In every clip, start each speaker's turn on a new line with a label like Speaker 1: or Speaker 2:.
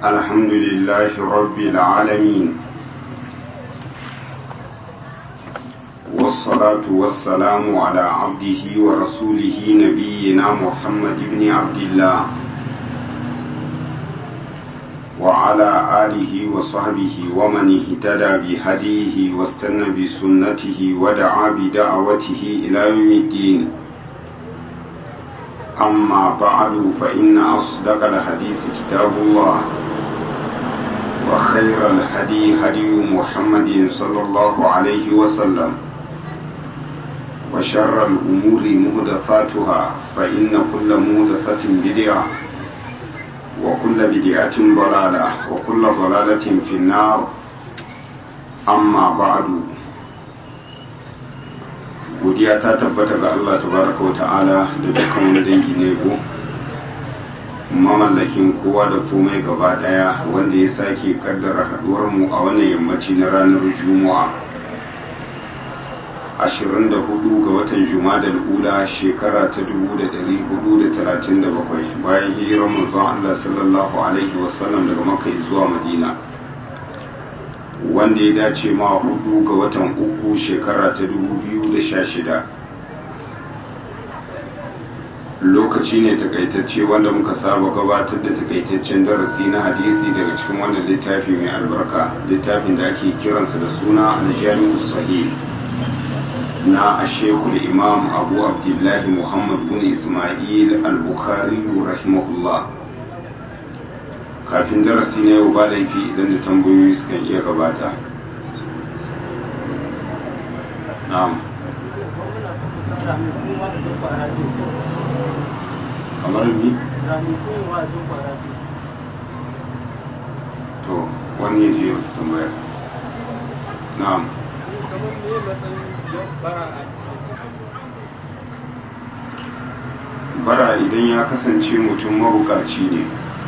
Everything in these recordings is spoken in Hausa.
Speaker 1: الحمد لله رب العالمين والصلاة والسلام على عبده ورسوله نبينا محمد بن عبد الله وعلى آله وصحبه ومن اهتدى بهديه واستنى بسنته ودعا بدعوته إلى يوم الدين أما بعد فإن أصدق الحديث كتاب الله وخير الهدي هدي محمد صلى الله عليه وسلم وشر الأمور مهدفاتها فإن كل مهدفة بدعة وكل بدعة ضلالة وكل ضلالة في النار أما بعد godiya ta tabbata ga Allah tabaraka wa ta'ala da dukkan wani dangi ne ko mamallakin kowa da komai gaba daya wanda ya sake kaddara haduwar mu a wannan yammaci na ranar juma'a 24 ga watan jumada ula shekara ta 1437 bayan hijirar manzon Allah sallallahu alaihi wasallam daga makka zuwa madina wanda ya dace ma hudu ga watan uku shekara ta 2016 lokaci ne takaitacce wanda muka saba gabatar da takaitaccen darasi na hadisi daga cikin wannan littafi mai albarka littafin da ake kiransa da suna aljami'u sahih na ashekul imam abu abdullahi muhammad bin ismail al-bukhari rahimahullah kafin darasi na yau ba laifi idan da tambayoyi sukan iya gabata na'am kamar ni to wani ya je wata tambayar na'am bara idan ya kasance mutum mabukaci ne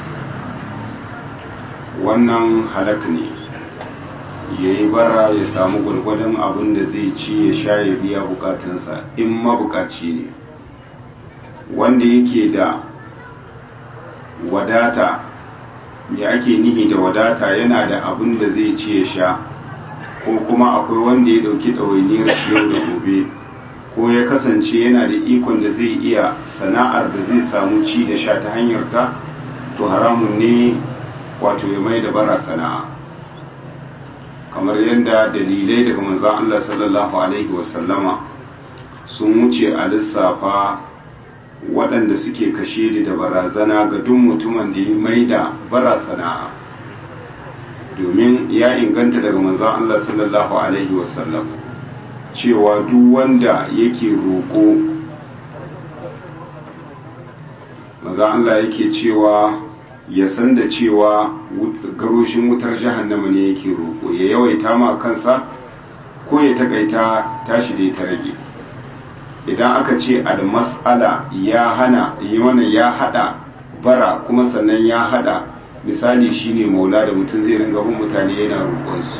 Speaker 1: wannan halak ne ya yi bara ya samu gwargwadon abin da zai ci ya sha ya biya bukatunsa in mabukaci ne wanda yake da wadata ya ake nihi da wadata yana da abin da zai ci ya sha ko kuma akwai wanda ya dauki ɗawainiyar shi yau da gobe ko ya kasance yana da ikon da zai iya sana'ar da zai samu ci da sha ta hanyar ta to haramun ne wato ya mai da bara sana'a kamar yadda dalilai daga manzan Allah sallallahu Alaihi wasallama sun wuce a lissafa waɗanda suke kashe da barazana ga duk mutumin da ya mai da bara sana'a domin ya inganta daga manzan Allah sallallahu Alaihi wasallam cewa duk wanda yake roƙo manzan Allah yake cewa ya san da cewa garoshin wutar jahannama ne yake roƙo ya yawaita ma kansa ko ya takaita tashi da ta rage idan aka ce al mas'ala ya hana yi wannan ya hada bara kuma sannan ya hada misali shine maula da mutum zai ringa bin mutane yana roƙon su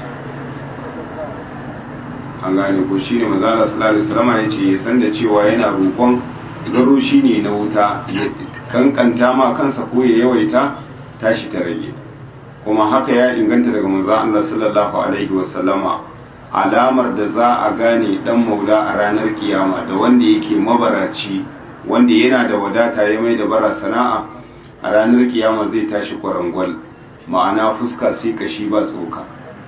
Speaker 1: an gane ko shine manzo Allah sallallahu alaihi wasallam ya ce ya san da cewa yana roƙon garoshi ne na wuta kankanta ma kansa ko ya yawaita tashi ta rage kuma haka ya inganta daga manzo Allah sallallahu alaihi wasallama alamar da za a gane dan maula a ranar kiyama da wanda yake mabaraci wanda yana da wadata ya mai da bara sana'a a ranar kiyama zai tashi kwarangwal ma'ana fuska sai kashi ba tsoka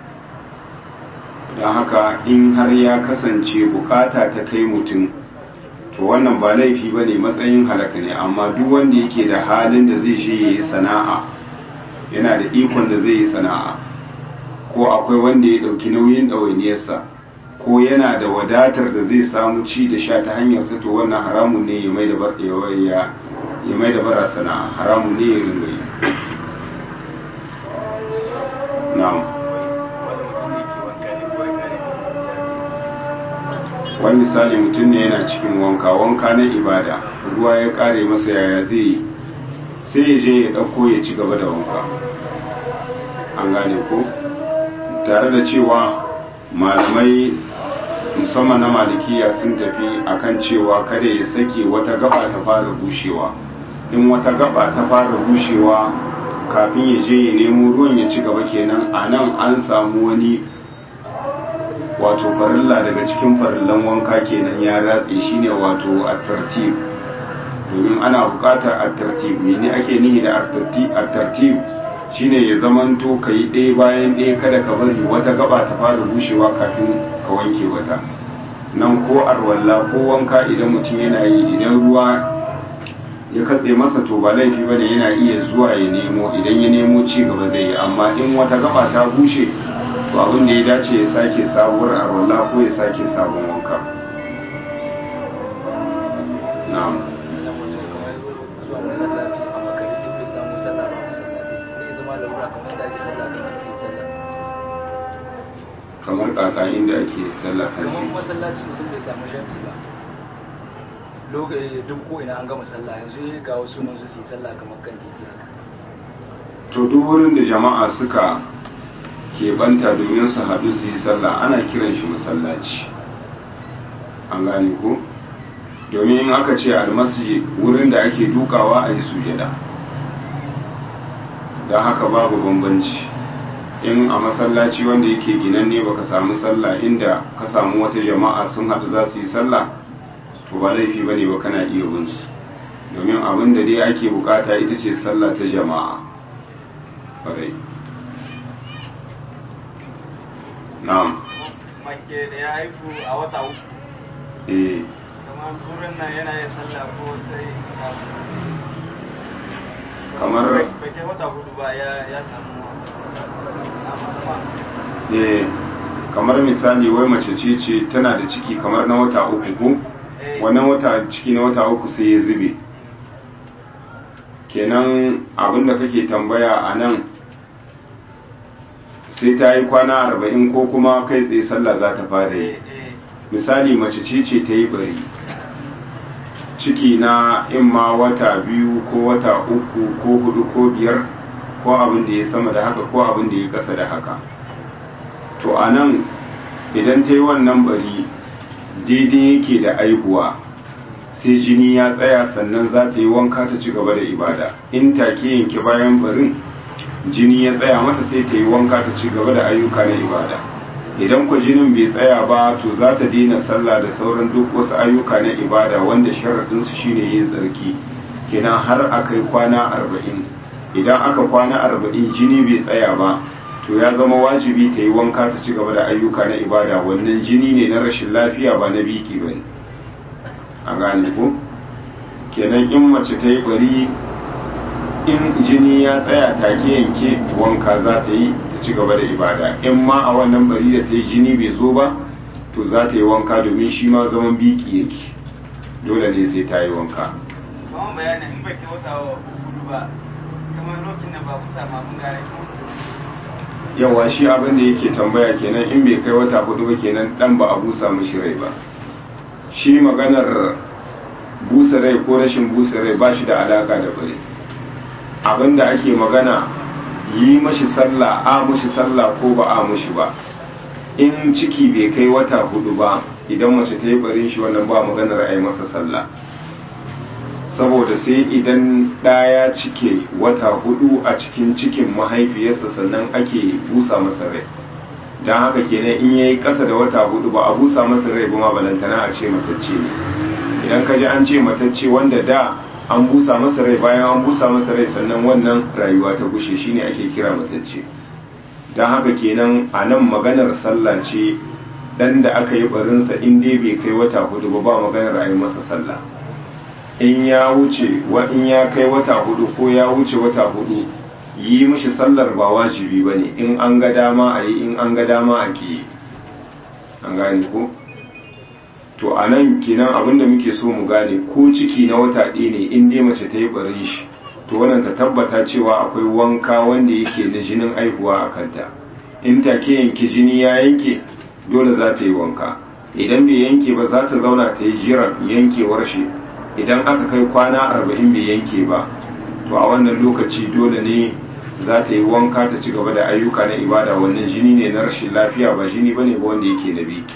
Speaker 1: don haka in har ya kasance bukata ta kai mutum to wannan ba laifi ba ne matsayin halaka ne amma duk wanda yake da halin da zai je ya yi sana'a yana da ikon da zai yi sana'a ko akwai wanda ya ɗauki nauyin ɗawainiyarsa ko yana da wadatar da zai samu ci da sha ta hanyar ta to wannan haramun ne ya mai da bara sana'a haramun ne ya ringa yi na'am wani misali mutum ne yana cikin wanka wanka na ibada ruwa ya kare masa yaya zai yi sai ya je ya ɗauko ya ci gaba da wanka an gane ko tare da cewa malamai musamman na malikiya sun tafi akan cewa kada ya sake wata gaba ta fara bushewa in wata gaba ta fara bushewa kafin ya je ya nemo ruwan ya ci gaba kenan a nan an samu wani wato farilla daga cikin farillan wanka kenan ya ratse shine wato a tartib domin ana buƙatar a tartib mene ake nihi da a tartib shine ya zamanto ka yi ɗaya bayan ɗaya kada ka bari wata gaba ta fara bushewa kafin ka wanke wata nan ko arwalla ko wanka idan mutum yana yi idan ruwa ya katse masa to ba laifi bane yana iya zuwa ya nemo idan ya nemo ci gaba zai yi amma in wata gaba ta bushe to abin da ya dace ya sake sabuwar arwalla ko ya sake sabon wanka na'am
Speaker 2: zuwa masallaci a makare duk bai samu sallah ba masallaci sai zama larura kamar da ake sallah kan titi sallah
Speaker 1: kamar kakanin da ake sallah kan
Speaker 2: kamar
Speaker 1: titi
Speaker 2: masallaci mutum bai samu jami'i ba lokacin duk ko ina an gama sallah yanzu ya ga wasu nan su yi sallah kamar kan titi haka
Speaker 1: to duk wurin da jama'a suka keɓanta domin su haɗu su yi sallah ana kiran shi masallaci an gane ko domin in aka ce almasjid wurin da ake dukawa a yi sujada don haka babu bambanci in a masallaci wanda yake ginanne baka samu sallah inda ka samu wata jama'a sun haɗu za su yi sallah to ba laifi bane ba kana iya bin su domin abin da dai ake bukata ita ce sallah ta jama'a ƙwarai na'am
Speaker 3: mace da ya haifu a wata uku
Speaker 1: eh
Speaker 3: kamar turan nan yana yin sallah ko sai
Speaker 1: Kamar-
Speaker 3: bai kai wata hudu ba ya ya samu
Speaker 1: eh kamar misali wai mace ce ce tana da ciki kamar na wata uku ko
Speaker 3: Eh.
Speaker 1: wannan wata ciki na wata uku sai ya zube kenan abinda kake tambaya a nan sai ta yi kwana arba'in ko kuma kai tsaye sallah za ta fara yi
Speaker 3: eh eh
Speaker 1: misali mace ce ce ta yi bari ciki na in ma wata biyu ko wata uku ko hudu ko biyar ko abin da ya sama da haka ko abin da ya kasa da haka to a nan idan ta yi wannan bari daidai yake da aihuwa sai jini ya tsaya sannan za ta yi wanka ta ci gaba da ibada in take yanke bayan barin jini ya tsaya mata sai ta yi wanka ta ci gaba da ayyuka na ibada idan ku jinin bai tsaya ba to za ta daina sallah da sauran duk wasu ayyuka na ibada wanda sharaɗinsu shine yin tsarki kenan har a kai kwana arba'in idan aka kwana arba'in jini bai tsaya ba to ya zama wajibi ta yi wanka ta ci gaba da ayyuka na ibada wannan jini ne na rashin lafiya ba na biki ba ne an gane ko kenan in mace ta yi bari in jini ya tsaya take yanke wanka za ta yi ta ci gaba da ibada in ma a wannan bari da ta yi jini bai zo ba to za ta yi wanka domin shi ma zaman biki yake dole ne sai ta yi wanka
Speaker 3: kamar bayanin in bai kai wata hudu ba kamar lokacin da ba ku samu abin gare ko
Speaker 1: yawa shi abin da yake tambaya kenan in bai kai wata hudu ba kenan dan ba a busa mishi rai ba shi maganar busa rai ko rashin busa rai ba shi da alaka da bari abin da ake magana yi mashi sallah a mashi sallah ko ba a mashi ba in ciki bai kai wata hudu ba idan mace ta yi barin shi wannan ba maganar a yi masa sallah saboda sai idan ɗaya cike wata hudu a cikin cikin mahaifiyarsa sannan ake busa masa rai don haka kenan in yayi ƙasa da wata hudu ba a busa masa rai ba ma balantana a ce matacce ne idan ka ji an ce matacce wanda da an busa masa rai bayan an busa masa rai sannan wannan rayuwa ta gushe shine ake kira matacce don haka kenan a nan maganar sallah ce dan da aka yi barinsa in dai bai kai wata hudu ba ba maganar a yi masa sallah in ya wuce wa in ya kai wata hudu ko ya wuce wata hudu yi mishi sallar ba wajibi ba ne in an ga dama a yi in an ga dama a ke an gane ko to a nan kenan abinda muke so mu gane ko ciki na wata ɗaya ne in dai mace ta yi barin shi to wannan ta tabbata cewa akwai wanka wanda yake na jinin aihuwa a kanta in take yanke jini ya yanke dole za ta yi wanka idan bai yanke ba za ta zauna ta yi jiran yankewar shi idan aka kai kwana arba'in bai yanke ba to a wannan lokaci dole ne za ta yi wanka ta ci gaba da ayyuka na ibada wannan jini ne na rashin lafiya ba jini bane ba wanda yake na biki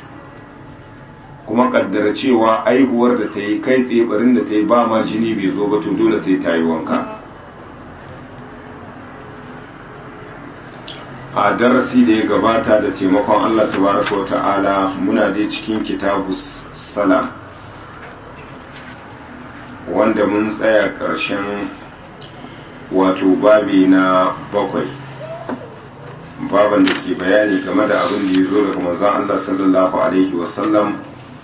Speaker 1: kuma kaddara cewa aihuwar da ta yi kai tsaye barin da ta yi ba ma jini bai zo ba to dole sai ta yi wanka a darasi da ya gabata da taimakon Allah tabaraka wa ta'ala muna dai cikin kitabu salam wanda mun tsaya ƙarshen wato babi na bakwai baban da ke bayani game da abin da ya zo daga manzon Allah sallallahu alaihi wasallam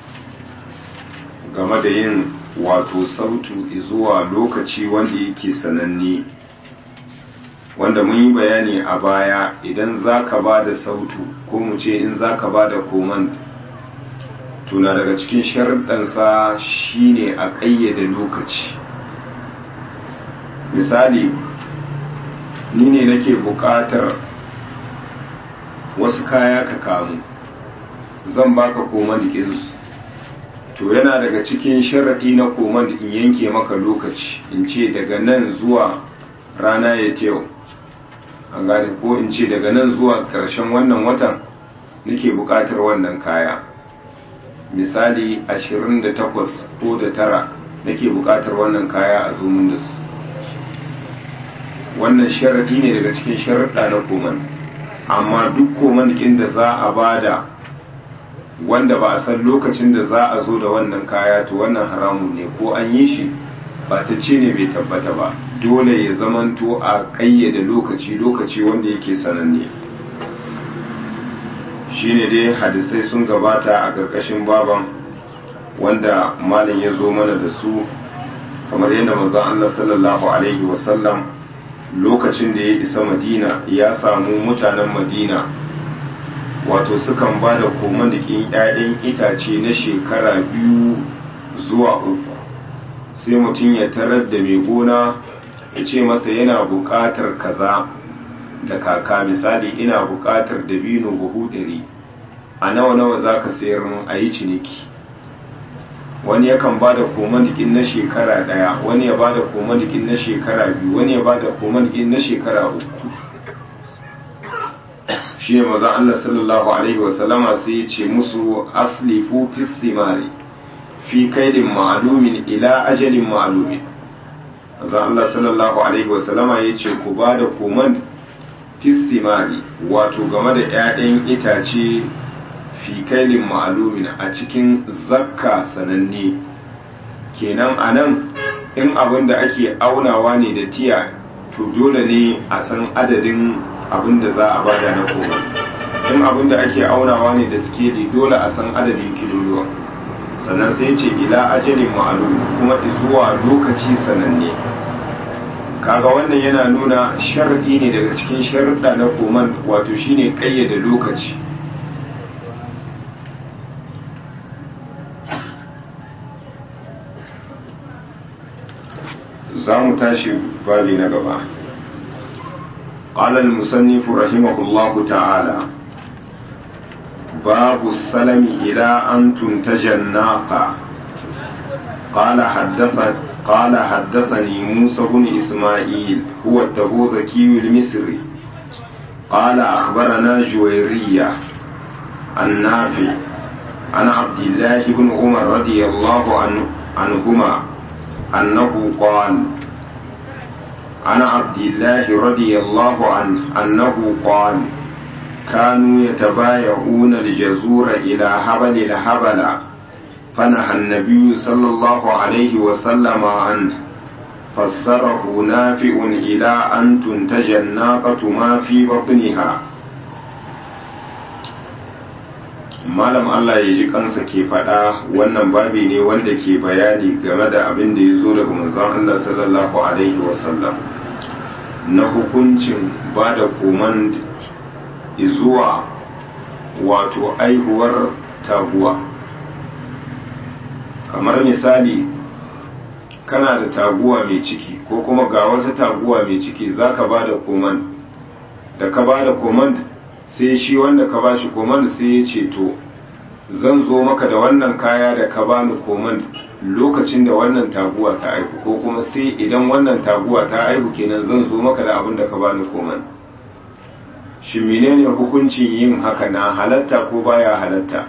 Speaker 1: game da yin wato sautu zuwa lokaci wanda yake sananne wanda mun yi bayani a baya idan za ka ba da sautu ko mu ce in za ka ba da koman tuna daga cikin sharuɗansa shine a ƙayyade lokaci misali ni ne nake buƙatar wasu kaya ka kamu zan baka koman ɗinsu to yana daga cikin sharaɗi na koman in yanke maka lokaci in ce daga nan zuwa rana ya yau an gane ko in ce daga nan zuwa ƙarshen wannan watan nake buƙatar wannan kaya misali 28 ko da tara nake buƙatar wannan kaya a zomin da su wannan sharaɗi ne daga cikin sharaɗa na koman amma duk koman ɗin da za a bada wanda ba a san lokacin da za a zo da wannan kaya to wannan haramun ne ko an yi shi ba ta ce ne bai tabbata ba dole ya zamanto a ƙayyade lokaci lokaci wanda yake sananne shine dai hadisai sun gabata a ƙarƙashin baban wanda malam ya zo mana da su kamar yadda manzon Allah sallallahu alaihi wasallam lokacin da ya isa madina ya samu mutanen madina wato sukan ba da komandikin 'ya'yan itace na shekara biyu zuwa uku sai mutum ya tarar da mai gona ya ce masa yana buƙatar kaza da kaka misali ina buƙatar dabino buhu ɗari a nawa nawa za ka sayar mun a yi ciniki wani yakan ba da komandikin na shekara ɗaya wani ya ba da komandikin na shekara biyu wani ya ba da komandikin na shekara uku shi ne maza Allah sallallahu alaihi wasallama sai ya ce musu aslifu fi simari fi kaidin ma'alumin ila ajalin ma'alumin maza Allah sallallahu alaihi wasallama ya ce ku ba da koman fi simari wato game da 'ya'yan itace fi kailin ma'alumin a cikin zakka sananne kenan a nan in abin da ake aunawa ne da tiya to dole ne a san adadin abin da za a bada na koma in abin da ake aunawa ne da skeli dole a san adadin kiloluwa sannan sai ce ila ajalin ma'alum kuma zuwa lokaci sananne kaga wannan yana nuna sharadi ne daga cikin sharuɗa na koman wato shine ƙayyade lokaci za mu tashi babi na gaba قال المصنف رحمه الله تعالى باب السلم إلى أن تنتج الناقة قال حدث قال حدثني موسى بن إسماعيل هو التبوذكي المصري قال أخبرنا جويرية النافع عن عبد الله بن عمر رضي الله عنه عنهما أنه قال عن عبد الله رضي الله عنه أنه قال كانوا يتبايعون الجزور إلى هبل الهبل فنهى النبي صلى الله عليه وسلم عنه فسره نافع إلى أن تنتج الناقة ما في بطنها malam Allah ya ji kansa ke faɗa wannan babi ne wanda ke bayani game da abin da ya zo daga manzon Allah sallallahu alaihi wasallam na hukuncin ba da koman zuwa wato aihuwar taguwa kamar misali kana da taguwa mai ciki ko kuma ga wata taguwa mai ciki za ka ba da koman da ka ba da koman sai shi wanda ka ba shi koman sai ya ce to zan zo maka da wannan kaya da ka bani koman lokacin da wannan taguwa ta aihu ko kuma sai idan wannan taguwa ta aihu kenan zan zo maka da abin da ka bani koman shi menene hukuncin yin haka na halatta ko baya halatta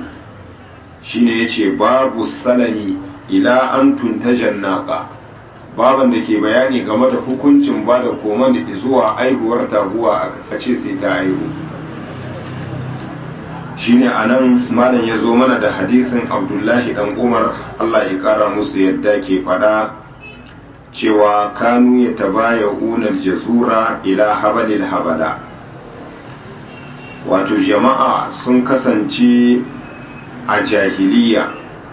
Speaker 1: shine yace babu salami ila an tuntajan naqa baban da ke bayani game da hukuncin ba da koman da zuwa aihuwar taguwa a ce sai ta aihu shine anan malam ya zo mana da hadisin abdullahi dan umar allah ya kara musu yadda ke fada cewa kanu ya tabaya unar jazura ila habalil habala wato jama'a sun kasance a jahiliya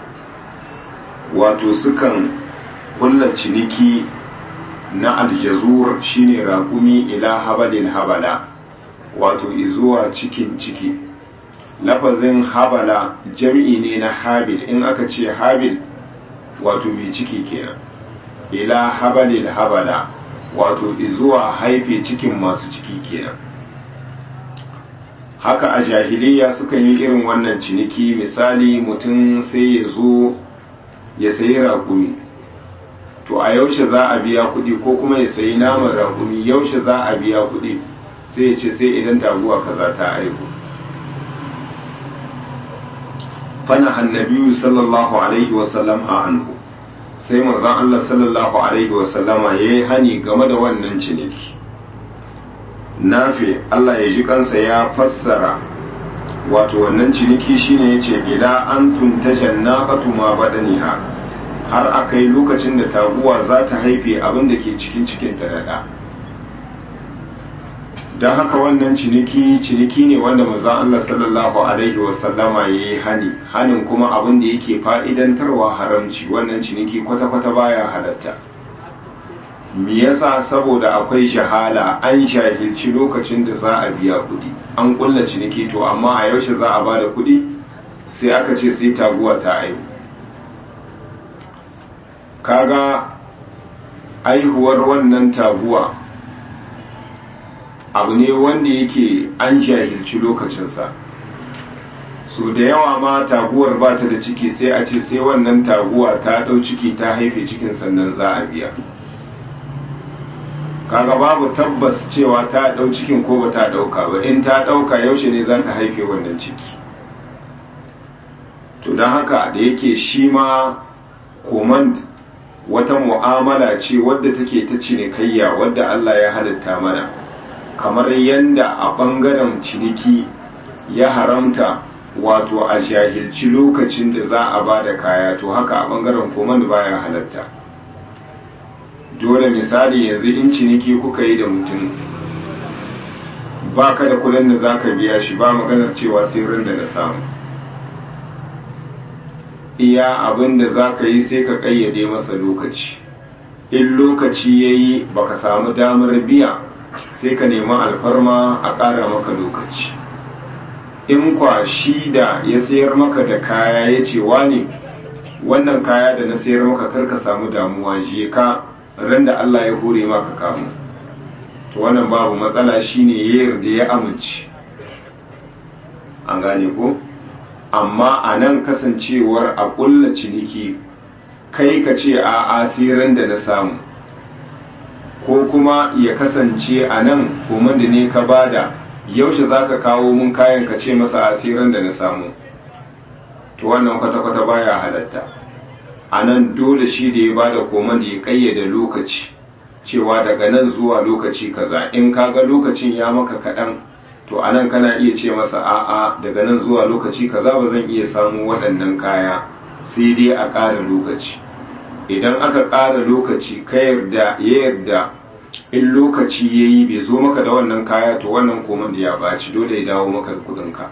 Speaker 1: wato sukan kulla ciniki na aljazur shine raƙumi ila habalil habala wato izuwa cikin ciki lafazin habala jam'i ne na habil in aka ce habil wato mai ciki kenan ila habalil habala wato izuwa haife cikin masu ciki kenan haka a jahiliya suka yi irin wannan ciniki misali mutum sai ya zo ya sayi raƙumi to a yaushe za a biya kuɗi ko kuma ya sayi naman raƙumi yaushe za a biya kuɗi sai ya ce sai idan taguwa kaza ta aihu fana hannabiyu sallallahu alaihi wasallam a anhu sai manzon Allah sallallahu alaihi wasallama ya yi hani game da wannan ciniki nafi Allah ya ji kansa ya fassara wato wannan ciniki shine yace ila an tuntajan naqatu ma badaniha har akai lokacin da taguwa za ta haife abin da ke cikin cikin ta dada don haka wannan ciniki ciniki ne wanda manzon Allah sallallahu alaihi wasallama yayi hani hanin kuma abin da yake fa'idantarwa haramci wannan ciniki kwata-kwata baya halatta me yasa saboda akwai shahala an shahilci lokacin da za a biya kuɗi an kulla ciniki to amma a yaushe za a ba da kuɗi sai aka ce sai taguwa ta aihu kaga aihuwar wannan taguwa abu ne wanda yake an jahilci lokacinsa so da yawa ma taguwar ba ta da ciki sai a ce sai wannan taguwa ta ɗau ciki ta haife cikin sannan za a biya kaga babu tabbas cewa ta ɗau cikin ko ba ta ɗauka ba in ta ɗauka yaushe ne za ta haife wannan ciki to don haka da yake shi ma command wata mu'amala ce wadda take ta cinikayya wadda Allah ya halitta mana kamar yadda a ɓangaren ciniki ya haramta wato a jahilci lokacin da za a ba da kaya to haka a ɓangaren command baya halatta dole misali yanzu in ciniki kuka yi da mutum ba ka da kudin da za ka biya shi ba maganar cewa sai ran da na samu iya abin da za ka yi sai ka ƙayyade masa lokaci in lokaci ya yi ba ka samu damar biya sai ka nemi alfarma a ƙara maka lokaci in kwa shi da ya sayar maka da kaya ya ce ne wannan kaya da na sayar maka kar ka samu damuwa je ka ran da Allah ya hore maka kamu to wannan babu matsala shine ya yarda ya amince an gane ko amma a nan kasancewar a ƙulla ciniki kai ka ce a asirin da na samu ko kuma ya kasance a nan kuma da ne ka bada yaushe za ka kawo mun kayan ka ce masa asirin da na samu to wannan kwata-kwata baya halatta a nan dole shi da ya bada koman da ya kayyade lokaci cewa daga nan zuwa lokaci kaza in kaga lokacin ya maka kaɗan to a nan kana iya ce masa a'a daga nan zuwa lokaci kaza ba zan iya samu waɗannan kaya sai dai a ƙara lokaci idan aka ƙara lokaci ka yarda ya yarda in lokaci ya yi bai zo maka da wannan kaya to wannan koman da ya ɓaci dole ya dawo maka da kuɗinka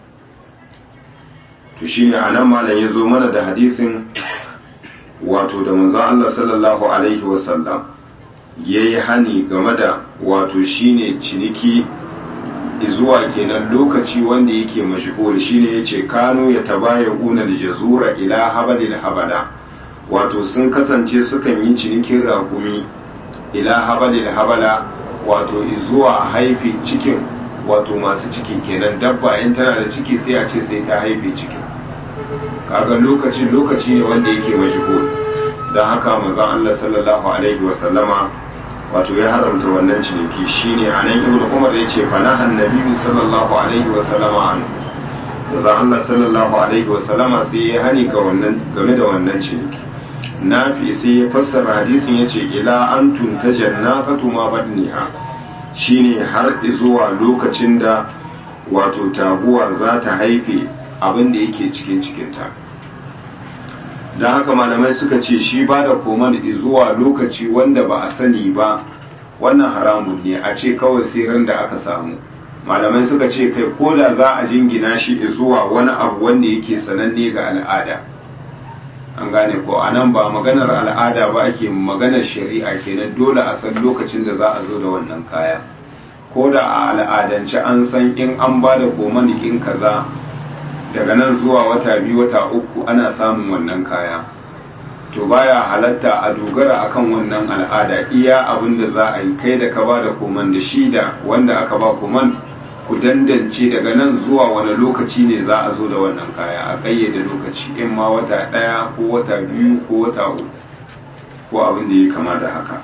Speaker 1: to shine a nan malam ya zo mana da hadisin wato da manzon Allah sallallahu alaihi wasallam ya yi hani game da wato shine ciniki zuwa kenan lokaci wanda yake mashhur shine yace kano ya tabaya una da jazura ila habalil habala wato sun kasance sukan yi cinikin rakumi ila habalil habala wato zuwa haifi cikin wato masu ciki kenan dabba in tana da ciki sai a ce sai ta haife cikin kaga lokacin lokaci ne wanda yake mashhur don haka manzon Allah sallallahu alaihi wasallama wato ya haramta wannan ciniki shine anan ibnu umar ya ce fa nahan nabiyyu sallallahu alaihi wasallama an manzon Allah sallallahu alaihi wasallama sai ya hani ga wannan game da wannan ciniki nafi sai ya fassara hadisin ya ce ila an tunta jannafatu ma badniha shine har zuwa lokacin da wato taguwa za ta haife abin da yake cikin cikinta don haka malamai suka ce shi ba da koman zuwa lokaci wanda ba a sani ba wannan haramun ne a ce kawai sai da aka samu malamai suka ce kai ko da za a jingina shi zuwa wani abu wanda yake sananne ga al'ada an gane ko a nan ba maganar al'ada ba ake maganar shari'a kenan dole a san lokacin da za a zo da wannan kaya ko da a al'adance an san in an ba da komanikin kaza daga nan zuwa wata biyu wata uku ana samun wannan kaya to baya halatta a dogara akan wannan al'ada iya abin da za a yi kai da ka ba da koman da shi da wanda aka ba koman ku dandance daga nan zuwa wani lokaci ne za a zo da wannan kaya a ƙayyade lokaci in ma wata ɗaya ko wata biyu ko wata uku ko abin da ya kama da haka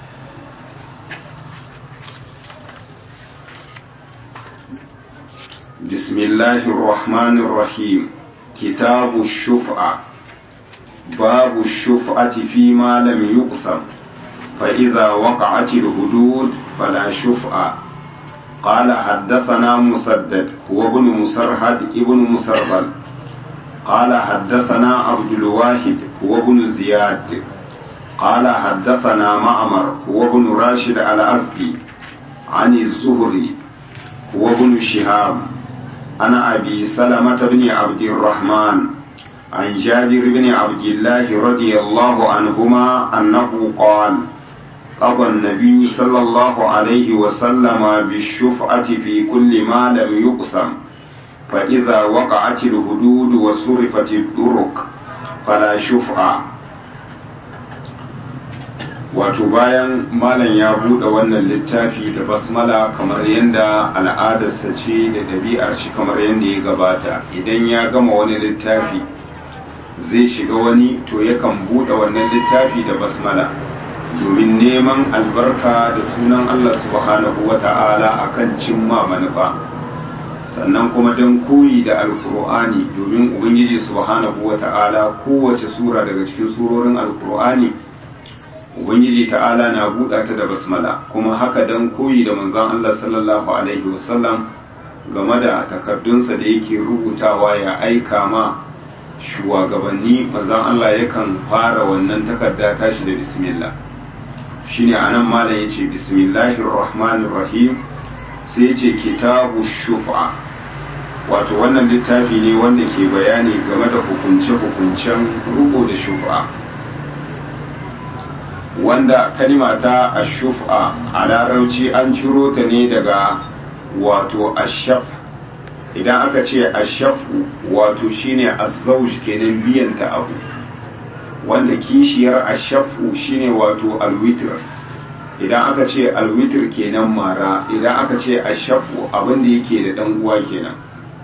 Speaker 1: بسم الله الرحمن الرحيم كتاب الشفعة باب الشفعة فيما لم يقسم فإذا وقعت الحدود فلا شفعة قال حدثنا مسدد هو ابن مسرهد ابن مسربل قال حدثنا عبد الواحد هو ابن زياد قال حدثنا معمر هو ابن راشد الأزدي عن الزهري هو ابن شهاب عن أبي سلمة بن عبد الرحمن عن جابر بن عبد الله رضي الله عنهما أنه قال قضى النبي صلى الله عليه وسلم بالشفعة في كل ما لم يقسم فإذا وقعت الحدود وصرفت الطرق فلا شفعة wato bayan malam ya buɗe wannan littafi da basmala kamar yadda al'adarsa ce da ɗabi'ar shi kamar yadda ya gabata idan ya gama wani littafi zai shiga wani to yakan buɗe wannan littafi da basmala domin neman albarka da sunan Allah subhanahu wa ta'ala akan cimma manufa sannan kuma don koyi da alkur'ani domin ubangiji subhanahu wa ta'ala kowace sura daga cikin surorin alkur'ani ubangiji ta'ala na buɗa ta da basmala kuma haka don koyi da manzon Allah sallallahu alaihi wasallam game da takardunsa da yake rubutawa ya aika ma shugabanni manzon Allah yakan fara wannan takarda tashi da bismillah shine anan malam yace bismillahir rahmanir rahim sai yace kitabu shufa wato wannan littafi ne wanda ke bayani game da hukunce-hukuncen ruko da shufa wanda kalima ta ashufa a larauci an ciro ta ne daga wato ashaf idan aka ce ashafu wato shine azzauj kenan biyanta abu wanda kishiyar ashafu shine wato alwitr idan aka ce alwitr kenan mara idan aka ce ashafu abinda yake da dan uwa kenan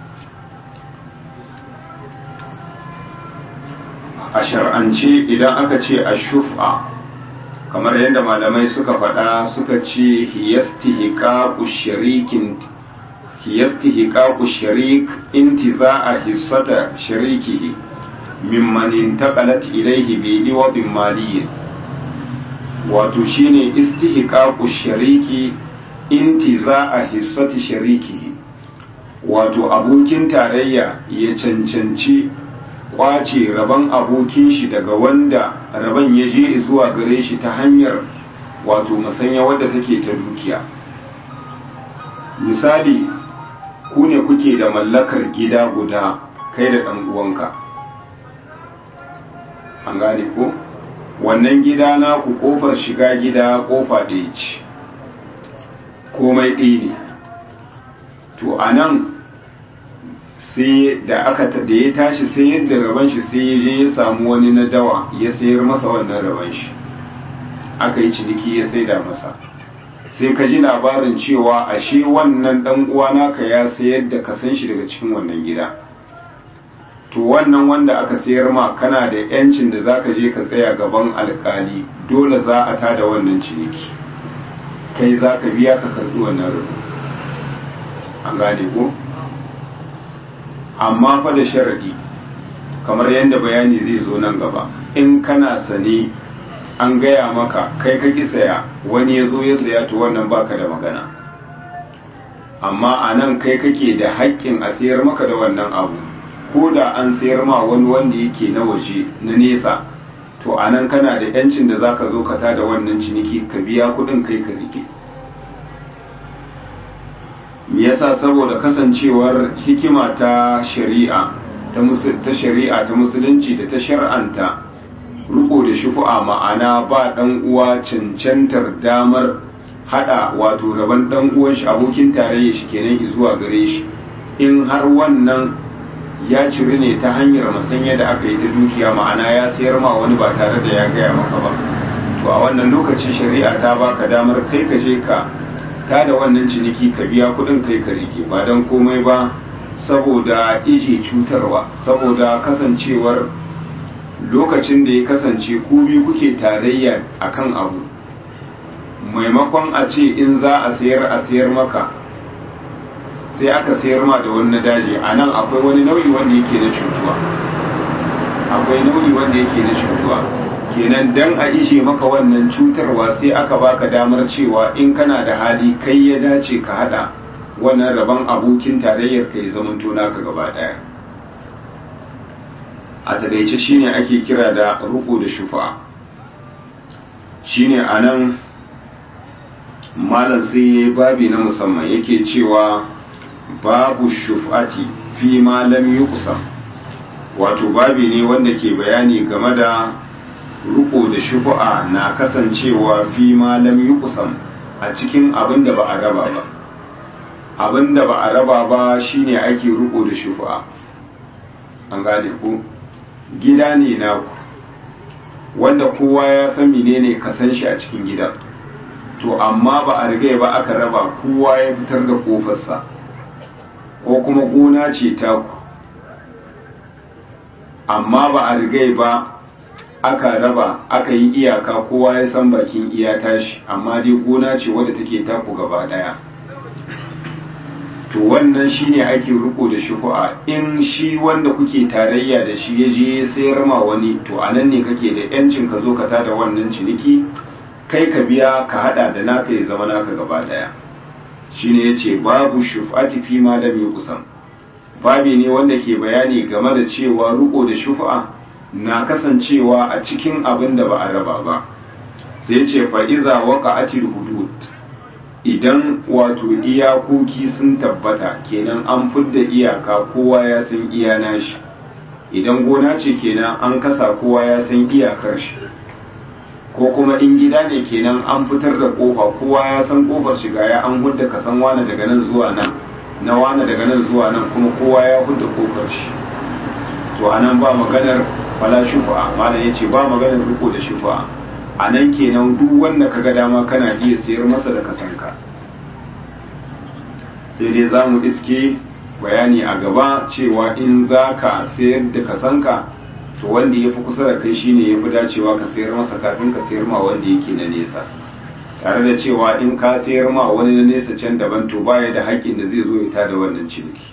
Speaker 1: a shar'ance idan aka ce ashufa kamar yadda malamai suka faɗa suka ce hiyastihqaqu sharikin hiyastihqaqu sharik intiza'a hissata sharikihi mimman intaqalat ilayhi bi iwadin maliyyin wato shine istihqaqu shariki intiza'a hissati sharikihi wato abokin tarayya ya cancanci kwace rabon abokin shi daga wanda rabon ya je zuwa gare shi ta hanyar wato masanya wadda take ta dukiya misali ku ne kuke da mallakar gida guda kai da ɗan uwanka an gane ko wannan gida na ku kofar shiga gida kofa ɗaya ce komai ɗaya ne to a nan sai da aka da ya tashi sai yadda raban shi sai ya je ya samu wani na dawa ya sayar masa wannan raban shi aka yi ciniki ya saida masa sai ka ji labarin cewa ashe wannan dan uwa naka ya sayar da ka san shi daga cikin wannan gida to wannan wanda aka sayar ma kana da yancin da zaka je ka tsaya gaban alkali dole za a tada wannan ciniki kai zaka biya ka karbi wannan rabu an gane ko amma fa da sharadi kamar yadda bayani zai zo nan gaba in kana sane an gaya maka kai ka ki saya wani ya zo ya saya to wannan baka da magana amma a nan kai kake da haƙƙin a sayar maka da wannan abu ko da an sayar ma wani wanda yake na waje na nesa to a nan kana da yancin da za ka zo ka tada wannan ciniki ka biya kuɗin kai ka rike me yasa saboda kasancewar hikima ta shari'a ta shari'a ta musulunci da ta shar'anta riko da shufu'a ma'ana ba dan uwa cancantar damar hada wato rabon dan uwan shi abokin tarayya shi kenan zuwa gare shi in har wannan ya ciri ne ta hanyar masanya da aka yi ta dukiya ma'ana ya sayar ma wani ba tare da ya gaya maka ba to a wannan lokaci shari'a ta baka damar kai ka je ka ta da wannan ciniki ka biya kudin kai ka rike ba don komai ba saboda ije cutarwa saboda kasancewar lokacin da ya kasance ku biyu kuke tarayya akan abu maimakon a ce in za a sayar a sayar maka sai aka sayar ma da wani daji a nan akwai wani nau'i wanda yake na cutuwa akwai nau'i wanda yake na cutuwa kenan dan a ishe maka wannan cutarwa sai aka baka damar cewa in kana da hali kai ya dace ka hada wannan rabon abokin tarayyar ka ya zamanto naka gaba daya a taƙaice shine ake kira da ruku da shufa shine anan malam sai yayi babi na musamman yake cewa babu shuf'ati fi ma lam yuqsam wato babi ne wanda ke bayani game da ruko da shufu'a na kasancewa fi ma lam yuqsam a cikin abin da ba a raba ba abin da ba a raba ba shine ake ruko da shufu'a an gane ku gida ne naku wanda kowa ya san menene ka san shi a cikin gidan to amma ba a riga ba aka raba kowa ya fitar da kofarsa ko kuma gona ce taku amma ba a riga ba aka raba aka yi iyaka kowa ya san bakin iya tashi amma dai gona ce wadda take taku gaba daya to wannan shine ake riko da shufu'a in shi wanda kuke tarayya da shi ya je ya sayar ma wani to anan ne kake da yancin ka zo ka tada wannan ciniki kai ka biya ka hada da naka ya zama naka gaba daya shine yace babu shuf'ati fi ma lam yuqsam babi ne wanda ke bayani game da cewa riko da shufa na kasancewa a cikin abin da ba a raba ba sai ce fa iza waqa'atil hudud idan wato iyakoki sun tabbata kenan an fidda iyaka kowa ya san iya nashi idan gona ce kenan an kasa kowa ya san iyakar shi ko kuma in gida ne kenan an fitar da kofa kowa ya san kofar shiga ya an hudda ka san wani daga nan zuwa nan na wani daga nan zuwa nan kuma kowa ya hudda kofar shi to anan ba maganar fala shufa malam yace ba maganar riko da shufa anan kenan duk wanda kaga dama kana iya sayar masa da kasanka sai dai za mu iske bayani a gaba cewa in za ka sayar da kasanka to wanda ya fi kusa da kai shine ya fi dacewa ka sayar masa kafin ka sayar ma wanda yake na nesa tare da cewa in ka sayar ma wani na nesa can daban to baya da haƙƙin da zai zo ya tada wannan ciniki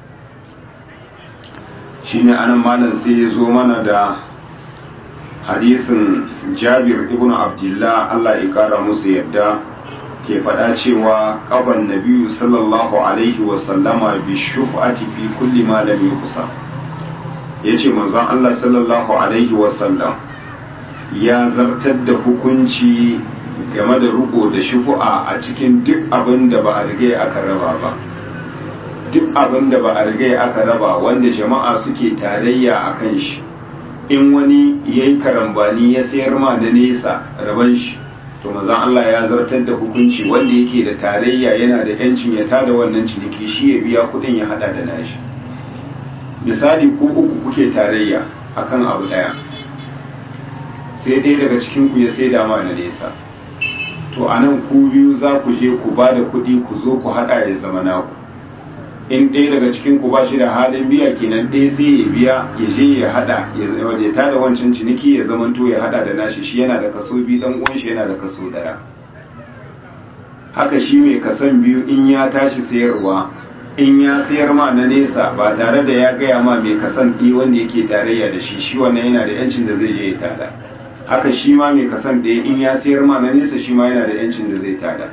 Speaker 1: shine anan malam sai ya zo mana da hadisin jabir ibn abdullah Allah ya kara musu yadda ke faɗa cewa ƙaban nabiyu sallallahu alaihi wasallama bi shuf'ati fi kulli ma lam yuqsam ya ce manzon Allah sallallahu Alaihi wasallam ya zartar da hukunci game da riko da shufu'a a cikin duk abin da ba a riga aka raba ba duk abin da ba a riga aka raba wanda jama'a suke tarayya a kan shi in wani ya yi karambani ya sayar ma na nesa raban shi to manzon Allah ya zartar da hukunci wanda yake da tarayya yana da yancin ya tada wannan ciniki shi ya biya kuɗin ya hada da nashi misali ko uku kuke tarayya akan abu daya sai dai daga cikin ku ya sai dama na nesa to anan ku biyu za ku je ku ba da kuɗi ku zo ku haɗa ya zama naku in ɗaya daga cikin ku ba shi da halin biya kenan ɗaya sai ya biya ya je ya haɗa ya tada wancan ciniki ya zamanto ya haɗa da nashi shi yana da kaso biyu ɗan uwan shi yana da kaso ɗaya haka shi mai kasan biyu in ya tashi sayarwa in ya sayar ma na nesa ba tare da ya gaya ma mai kasan ɗi wanda yake tarayya da shi shi wannan yana da yancin da zai je ya tada haka shi ma mai kasan ɗaya in ya sayar ma na nesa shi ma yana da yancin da zai tada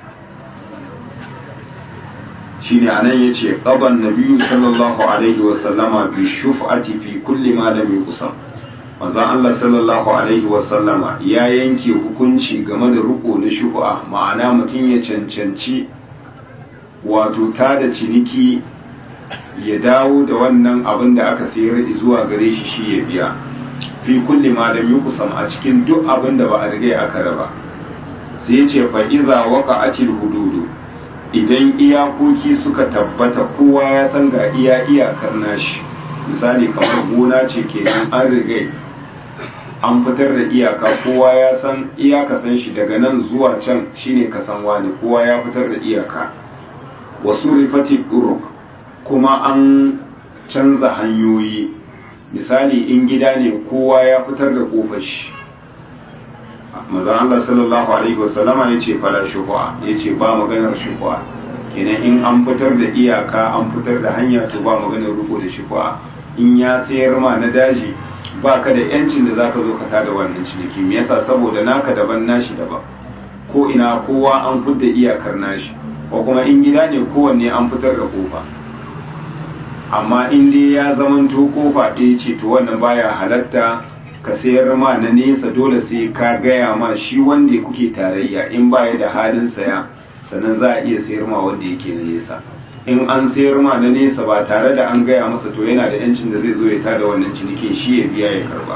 Speaker 1: shi ne anan ya ce ƙaban na biyu sallallahu alaihi wasallama bi shuf'ati fi kulli ma lam yuqsam manzon Allah sallallahu alaihi wasallama ya yanke hukunci game da riko na shufa ma'ana mutum ya cancanci wato ta da ciniki ya dawo da wannan abin da aka sayar zuwa gare shi shi ya biya fi kulli ma lam yuqsam a cikin duk abin da ba a riga aka raba sai ya ce fa idza waqa'atil hududu idan iyakoki suka tabbata kowa ya san ga iya iyakar nashi misali kamar gona ce kenan an riga an fitar da iyaka kowa ya san iyaka san shi daga nan zuwa can shine kasan wani kowa ya fitar da iyaka wasu rifati uruk kuma an canza hanyoyi misali in gida ne kowa ya fitar da kofar shi mazan Allah sallallahu alaihi wasallama ya ce fala shuhu'a ya ce ba maganar shuhu'a kenan in an fitar da iyaka an fitar da hanya to ba maganar rufo da shuhu'a in ya sayar ma na daji ba ka da yancin da zaka zo ka tada wannan ciniki me yasa saboda naka daban nashi daban ko ina kowa an fidda iyakar nashi ko kuma in gida ne kowanne an fitar da kofa amma in dai ya zamanto kofa ɗaya ce to wannan baya halatta ka sayar ma na nesa dole sai ka gaya ma shi wanda kuke tarayya in baya da halin saya sannan za a iya sayar ma wanda yake na nesa in an sayar ma na nesa ba tare da an gaya masa to yana da yancin da zai zo ya tada wannan cinikin shi ya biya ya karba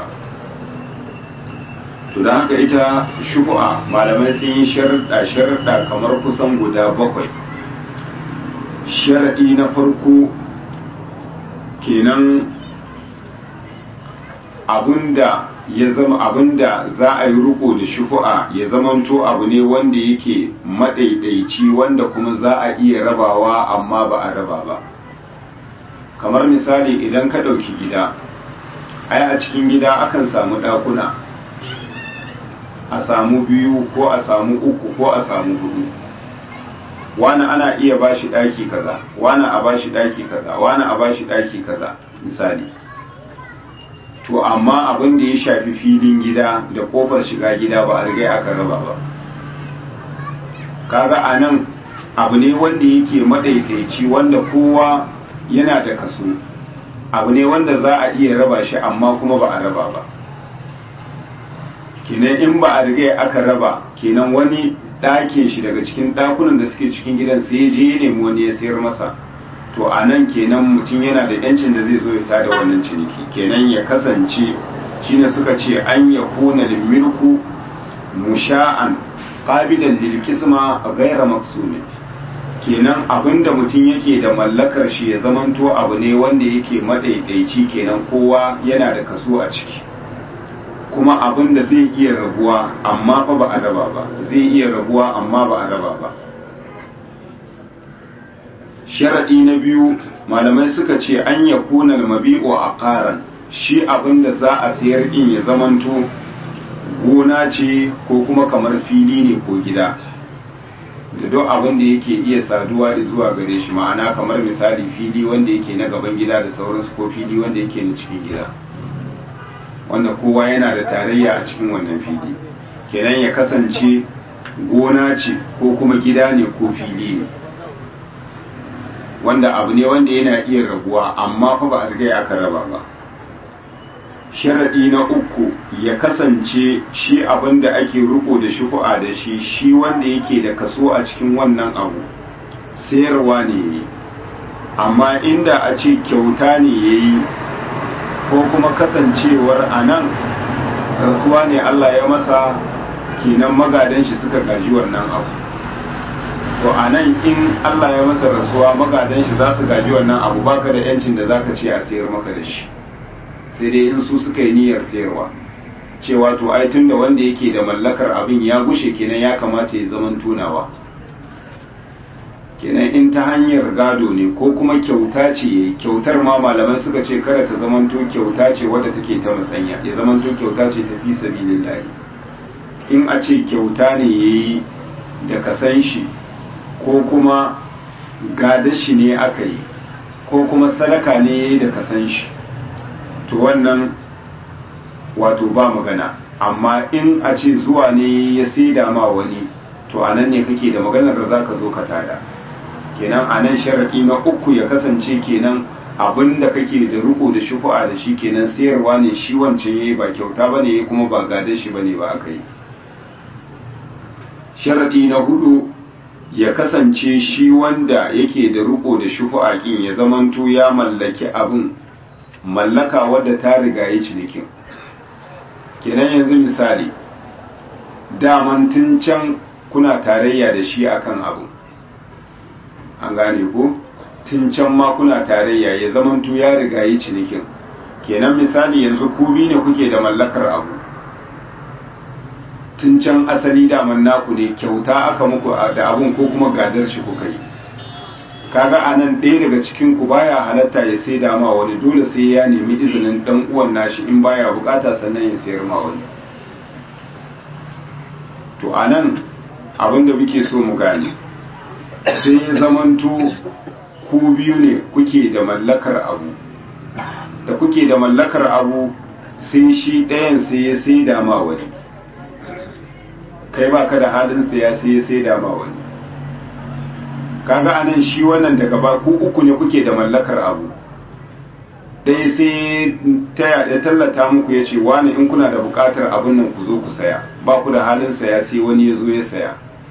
Speaker 1: to da haka ita shubu'a malamai sun yi sharuɗa sharuɗa kamar kusan guda bakwai sharaɗi na farko kenan abinda ya zama abinda za a yi riko da shufu'a ya zamanto abu ne wanda yake madaidaici wanda kuma za a iya rabawa amma ba a raba ba kamar misali idan ka ɗauki gida ai a cikin gida akan samu ɗakuna a samu biyu ko a samu uku ko a samu hudu wani ana iya bashi ɗaki kaza wani a bashi ɗaki kaza wani a bashi ɗaki kaza misali to amma abin da ya shafi filin gida da kofar shiga gida ba a riga aka raba ba kaga a nan abu ne wanda yake madaidaici wanda kowa yana da kaso abu ne wanda za a iya raba shi amma kuma ba a raba ba kenan in ba a riga aka raba kenan wani ɗakin shi daga cikin ɗakunan da suke cikin gidan sai ya je ya nemi wani ya sayar masa to a nan kenan mutum yana da yancin da zai zo ya tada wannan ciniki kenan ya kasance shine suka ce an ya kuna milku musha'an qabilan lil qisma ghayra maqsumin kenan abinda mutum yake da mallakar shi ya zamanto abu ne wanda yake madaidaici kenan kowa yana da kaso a ciki kuma abin da zai iya rabuwa amma fa ba a raba ba zai iya rabuwa amma ba a raba ba sharaɗi na biyu malamai suka ce an ya kunar mabi'u a ƙaran shi abin da za a sayar in ya zamanto gona ce ko kuma kamar fili ne ko gida da duk abin da yake iya saduwa zuwa gare shi ma'ana kamar misali fili wanda yake na gaban gida da sauransu ko fili wanda yake na cikin gida wanda kowa yana da tarayya a cikin wannan fili kenan ya kasance gona ce ko kuma gida ne ko fili ne wanda abu ne wanda yana iya rabuwa amma fa ba a riga aka raba ba sharaɗi na uku ya kasance shi abin da ake riko da shuku'a da shi shi wanda yake da kaso a cikin wannan abu sayarwa ne amma inda a ce kyauta ne ya yi ko kuma kasancewar a nan rasuwa ne Allah ya masa kenan magadan shi suka gaji wannan abu to a nan in Allah ya masa rasuwa magadan shi za su gaji wannan abu baka da yancin da zaka ce a sayar maka da shi sai dai in su suka yi niyyar sayarwa cewa to ai tunda wanda yake da mallakar abin ya gushe kenan ya kamata ya zaman tunawa kenan in ta hanyar gado ne ko kuma kyauta ce kyautar ma malamai suka ce kada ta zamanto kyauta ce wadda take ta musanya ya zamanto kyauta ce ta fi sabilillahi in a ce kyauta ne yayi da kasan shi ko kuma gadar shi ne aka yi ko kuma sadaka ne da kasan shi to wannan wato ba magana amma in a ce zuwa ne ya saida ma wani to a nan ne kake da maganar da za ka zo ka tada kenan a nan sharaɗi na uku ya kasance kenan abin da kake da riko da shufu'a da shi kenan sayarwa ne shi wancan yayi ba kyauta bane kuma ba gadar shi bane ba aka yi sharaɗi na hudu ya kasance shi wanda yake da riko da shufu'a kin ya zamanto ya mallaki abin mallaka wadda ta riga yi cinikin kenan yanzu misali daman tun can kuna tarayya da shi akan abu an gane ko tun can ma kuna tarayya ya zamanto ya riga yi cinikin kenan misali yanzu ku bi ne kuke da mallakar abu tun can asali daman naku ne kyauta aka muku da abun ko kuma gadar shi kuka yi kaga anan ɗaya daga cikin ku baya halatta ya sai dama wani dole sai ya nemi izinin dan uwan nashi in baya bukata sannan ya sayar ma wani to anan abin da muke so mu gane sai ya zamanto ku biyu ne kuke da mallakar abu da kuke da mallakar abu sai shi ɗayan sai ya sai dama wani kai ba ka da halin saya sai ya sai dama wani kaga anan shi wannan daga ba ku uku ne kuke da mallakar abu ɗaya sai ta ya tallata muku ya ce wani in kuna da buƙatar abin nan ku zo ku saya ba ku da halin saya sai wani ya zo ya saya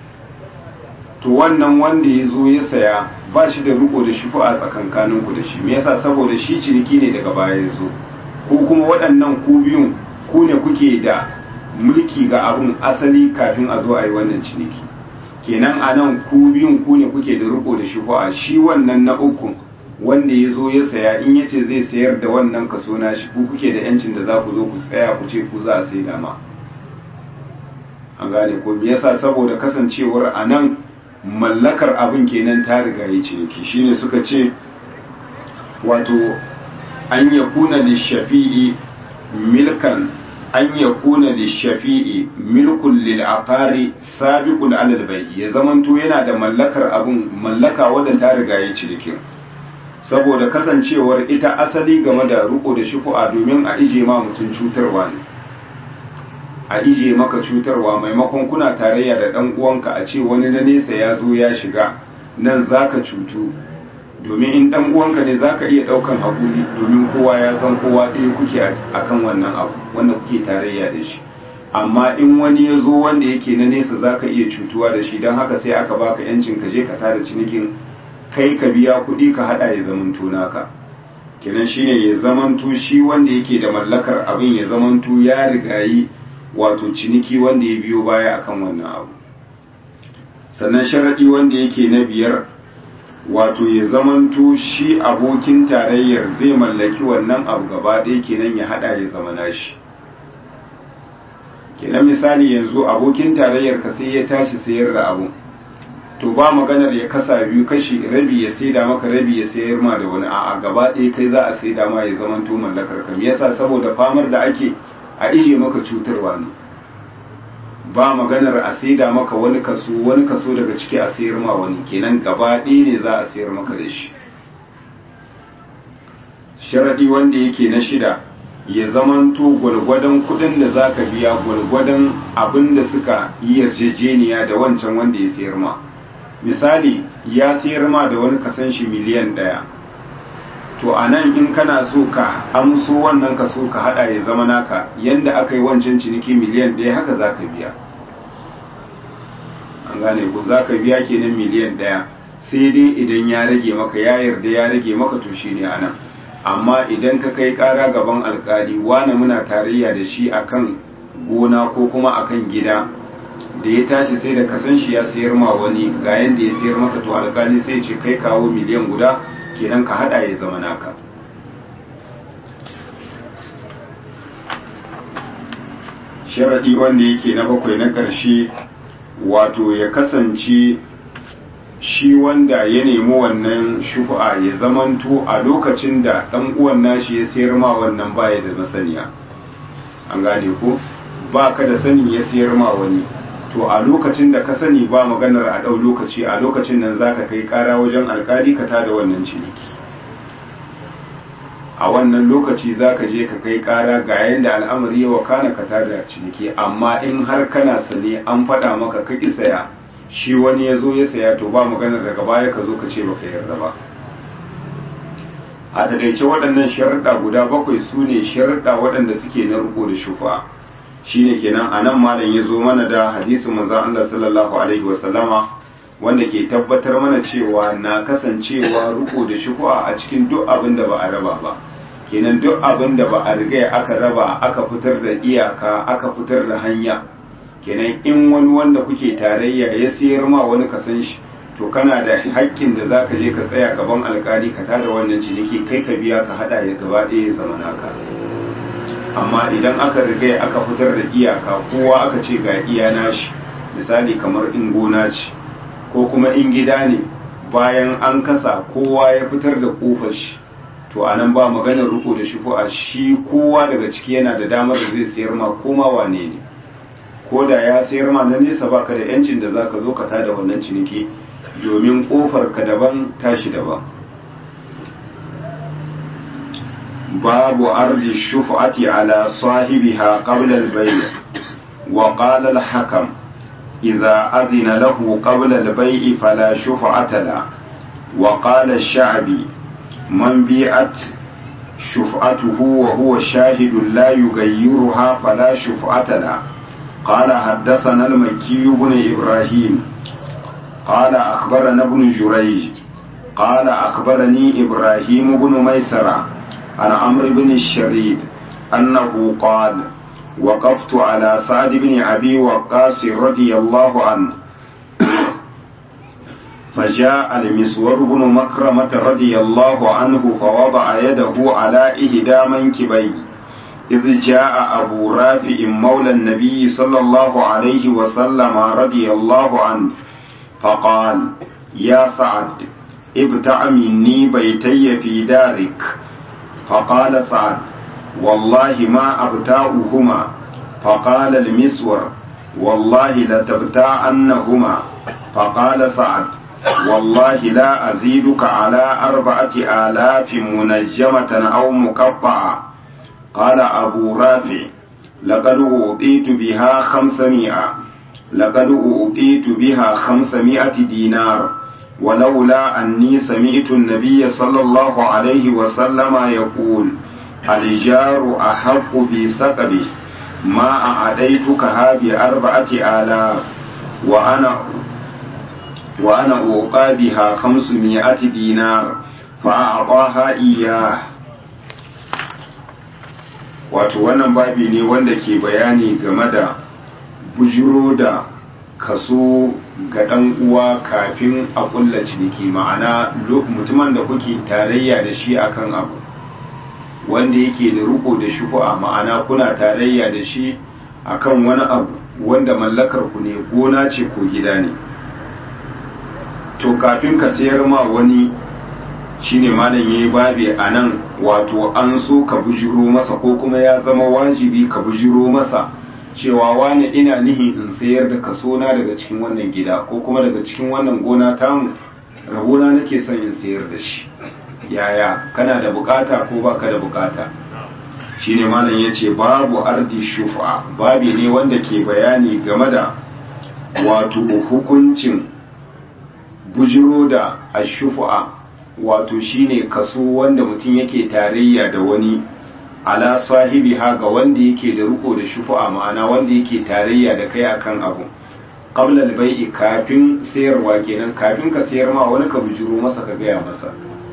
Speaker 1: to wannan wanda ya zo ya saya ba shi da riko da shi a tsakankanin ku da shi me yasa saboda shi ciniki ne daga baya ya zo ko kuma waɗannan ku biyun ku ne kuke da mulki ga abin asali kafin a zo a yi wannan ciniki kenan a nan ku biyun ku ne kuke da riko da shi a shi wannan na uku wanda ya zo ya saya in ya ce zai sayar da wannan kaso na shi ku kuke da yancin da za ku zo ku tsaya ku ce ku za a sai dama an gane ko me yasa saboda kasancewar a nan mallakar abin kenan ta riga ya ciniki shine suka ce wato an ya kuna lishafi'i milkan an ya kuna lishafi'i milkun lil aqari sabiqun alal bai ya zamanto yana da mallakar abin mallaka wadda ta riga ya ciniki saboda kasancewar ita asali game da riko da shufu'a domin a ije ma mutum cutarwa ne a ije maka cutarwa maimakon kuna tarayya da ɗan uwanka a ce wani na nesa ya zo ya shiga nan zaka cutu domin in ɗan uwanka ne zaka iya ɗaukan haƙuri domin kowa ya san kowa ɗaya kuke akan wannan abu wanda kuke tarayya da shi amma in wani ya zo wanda yake na nesa zaka iya cutuwa da shi don haka sai aka baka yancin ka je ka tada cinikin kai ka biya kuɗi ka haɗa ya zamanto naka kenan shine ya zamanto shi wanda yake da mallakar abin ya zamanto ya rigayi wato ciniki wanda ya biyo baya akan wannan abu sannan sharaɗi wanda yake na biyar wato ya zamanto shi abokin tarayyar zai mallaki wannan abu gaba ɗaya kenan ya haɗa ya zama nashi kenan misali yanzu abokin tarayyar ka sai ya tashi sayar da abu to ba maganar ya kasa biyu kashi rabi ya saida maka rabi ya sayar ma da wani a'a gaba ɗaya kai za a saida ma ya zamanto mallakar ka me yasa saboda famar da ake a ije maka cutarwa ne ba maganar a saida maka wani kaso wani kaso daga ciki a sayar ma wani kenan gaba ɗaya ne za a sayar maka da shi sharaɗi wanda yake na shida ya zamanto gwalgwadon kuɗin da za ka biya gwalgwadon abin da suka yi yarjejeniya da wancan wanda ya sayar ma misali ya sayar ma da wani kasan shi miliyan ɗaya to a nan in kana so ka amso wannan ka so ka hada ya zama naka yanda aka yi wancan ciniki miliyan ɗaya haka za ka biya an gane ku za ka biya kenan miliyan ɗaya sai dai idan ya rage maka ya yarda ya rage maka to shi ne a nan amma idan ka kai ƙara gaban alkali wane muna tarayya da shi akan gona ko kuma akan gida da ya tashi sai da kasan shi ya sayar ma wani ga yanda ya sayar masa to alkali sai ce kai kawo miliyan guda kenan ka hada ya zama naka sharadi wanda yake na bakwai na ƙarshe wato ya kasance shi wanda ya nemi wannan shufa ya zamanto a lokacin da ɗan uwan nashi ya sayar ma wannan baya da masaniya an gane ko ba ka da sanin ya sayar ma wani to a lokacin da ka sani ba maganar a ɗau lokaci a lokacin nan za ka kai ƙara wajen alkali ka tada wannan ciniki a wannan lokaci za ka je ka kai ƙara ga yadda al'amari ya wakana ka tada ciniki amma in har kana sane an faɗa maka ka ƙi saya shi wani ya zo ya saya to ba maganar daga baya ka zo ka ce baka yarda ba a takaice waɗannan sharuɗa guda bakwai su ne sharuɗa waɗanda suke na riko da shufa shine kenan a nan malam ya zo mana da hadisin manzon Allah sallallahu alaihi wasallama wanda ke tabbatar mana cewa na kasancewa riko da shufa a cikin duk abin da ba a raba ba kenan duk abin da ba a riga aka raba aka fitar da iyaka aka fitar da hanya kenan in wani wanda kuke tarayya ya sayar ma wani kasan shi to kana da haƙƙin da za ka je ka tsaya gaban alkali ka tada wannan ciniki kai ka biya ka haɗa ya gaba ɗaya ya zama naka amma idan aka riga aka fitar da iyaka kowa aka ce ga iya nashi misali kamar in gona ce ko kuma in gida ne bayan an kasa kowa ya fitar da kofar shi to a nan ba maganar riko da shi a shi kowa daga ciki yana da damar da zai sayar ma koma wane ne ko da ya sayar ma na nesa baka da yancin da zaka zo ka tada wannan ciniki domin kofar ka daban tashi daban babu ardi shuf'ati ala sahibiha qabla al-bay' wa qala al-hakam idha adhina lahu qabla al-bay' fala shuf'ata la wa qala ash-sha'bi man bi'at shuf'atuhu wa huwa shahidun la yughayyiruha fala shuf'ata la قال حدثنا المكي بن إبراهيم قال أخبرنا ابن جريج قال أخبرني إبراهيم بن ميسرة عن عمرو بن الشريد أنه قال وقفت على سعد بن أبي وقاص رضي الله عنه فجاء المسور بن مكرمة رضي الله عنه فوضع يده على إهدى منكبيه إذ جاء أبو رافع مولى النبي صلى الله عليه وسلم رضي الله عنه فقال يا سعد ابتع مني بيتي في دارك فقال سعد والله ما أبتاؤهما فقال المسور والله لتبتاعنهما فقال سعد والله لا أزيدك على أربعة آلاف منجمة أو مقطعة قال أبو رافع لقد أوتيت بها خمسمائة لقد أوتيت بها خمسمائة دينار ولولا أني سمعت النبي صلى الله عليه وسلم يقول الجار أحق بسقبه ما أعديتكها بأربعة آلاف وأنا وأنا أوقى بها خمسمائة دينار فأعطاها إياه wato wannan babi ne wanda ke bayani game da bujiro da kaso ga ɗan uwa kafin a ƙulla ciniki ma'ana mutumin da kuke tarayya da shi akan abu wanda yake da riko da shufu'a ma'ana kuna tarayya da shi akan wani abu wanda mallakar ku ne gona ce ko gida ne to kafin ka sayar ma wani shine malam yayi babi a nan wato an so ka bujiro masa ko kuma ya zama wajibi ka bujiro masa cewa wani ina nihin in sayar da kaso na daga cikin wannan gida ko kuma daga cikin wannan gona tamu rabona nake son in sayar da shi yaya kana da bukata ko baka da bukata shine malam yace babu ardi shufa babi ne wanda ke bayani game da wato hukuncin bujiro da ashufa wato shine kaso wanda mutum yake tarayya da wani ala sahibi ha ga wanda yake da riko da shufu'a ma'ana wanda yake tarayya da kai akan abu qabla al-bai'i kafin sayarwa kenan kafin ka sayar ma wani ka bujuro masa ka gaya masa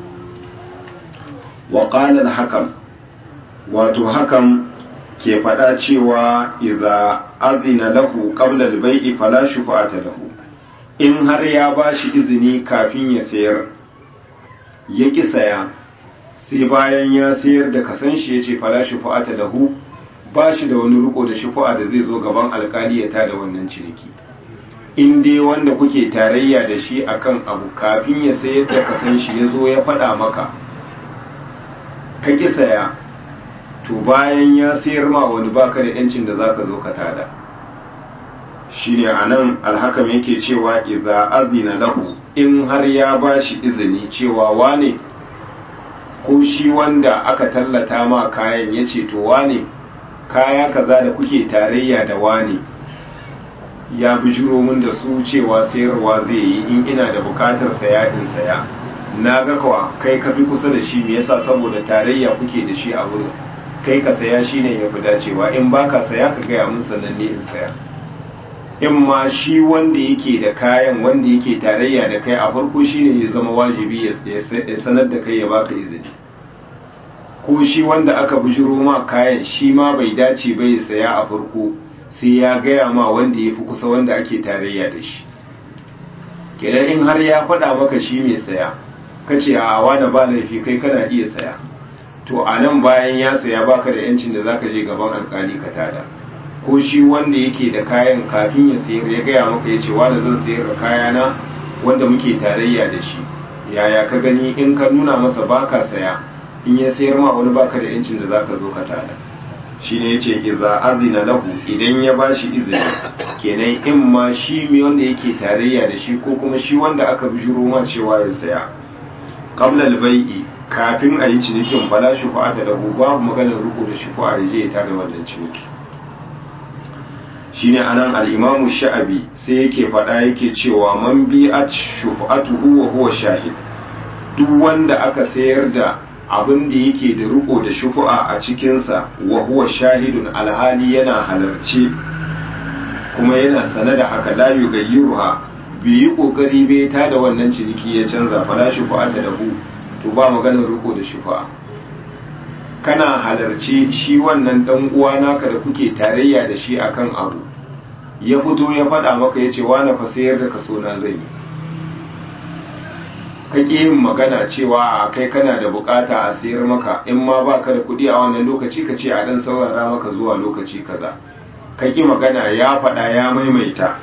Speaker 1: wa qala al-hakam wato hakan ke faɗa cewa idza azina lahu qabla al-bai'i fala shufa'ata lahu in har ya bashi izini kafin ya sayar ya ƙi saya sai bayan ya sayar da kasan shi ya ce fala shufa'ata lahu ba shi da wani riko da shufa'a da zai zo gaban alkali ya tada wannan ciniki in dai wanda kuke tarayya da shi akan abu kafin ya sayar da kasan shi ya zo ya faɗa maka ka ƙi saya to bayan ya sayar ma wani baka da yancin da zaka zo ka tada shine anan alhakam yake cewa idza azina lahu in har ya bashi izini cewa wane ko shi wanda aka tallata ma kayan yace to wane kaya kaza da kuke tarayya da wane ya bijiro min da su cewa sayarwa zai yi in ina da bukatar saya in saya na ga kawa kai ka fi kusa da shi me yasa saboda tarayya kuke da shi a wurin kai ka saya shine ya fi dacewa in baka saya ka gaya min sannan ne in saya in ma shi wanda yake da kayan wanda yake tarayya da kai a farko shine ya zama wajibi ya sanar da kai ya baka izini ko shi wanda aka bujiro ma kayan shi ma bai dace bai saya a farko sai ya gaya ma wanda ya fi kusa wanda ake tarayya da shi kenan in har ya faɗa maka shi mai saya ka ce a wani ba laifi kai kana iya saya to a nan bayan ya saya baka da yancin da zaka je gaban alkali ka tada ko shi wanda yake da kayan kafin ya sayar ya gaya maka ya ce wani zan sayar da kayana wanda muke tarayya da shi yaya ka gani in ka nuna masa baka saya in ya sayar ma wani baka da yancin da zaka zo ka tada shine yace idza azina lahu idan ya bashi izini kenan in ma shi mai wanda yake tarayya da shi ko kuma shi wanda aka bijiro ma cewa ya saya qabla al-bai'i kafin a yi cinikin fala shufa'ata lahu babu maganar ruku da shufa'a ya je ya tada wannan ciniki shine anan al-imamu sha'abi sai yake faɗa yake cewa man bi'at shufa'atuhu wa huwa shahid duk wanda aka sayar da abin da yake da riko da shufu'a a cikinsa wa huwa shahidun alhali yana halarci kuma yana sane da haka la yugayyiruha bai yi kokari bai ta da wannan ciniki ya canza fala shufu'a ta lahu to ba maganar riko da shufu'a kana halarci shi wannan dan uwa naka da kuke tarayya da shi akan abu ya fito ya faɗa maka ya ce wani fa sayar da kaso na zai yi kake yin magana cewa a kai kana da bukata a sayar maka in ma baka da kuɗi a wannan lokaci ka ce a dan saurara maka zuwa lokaci kaza kake magana ya faɗa ya maimaita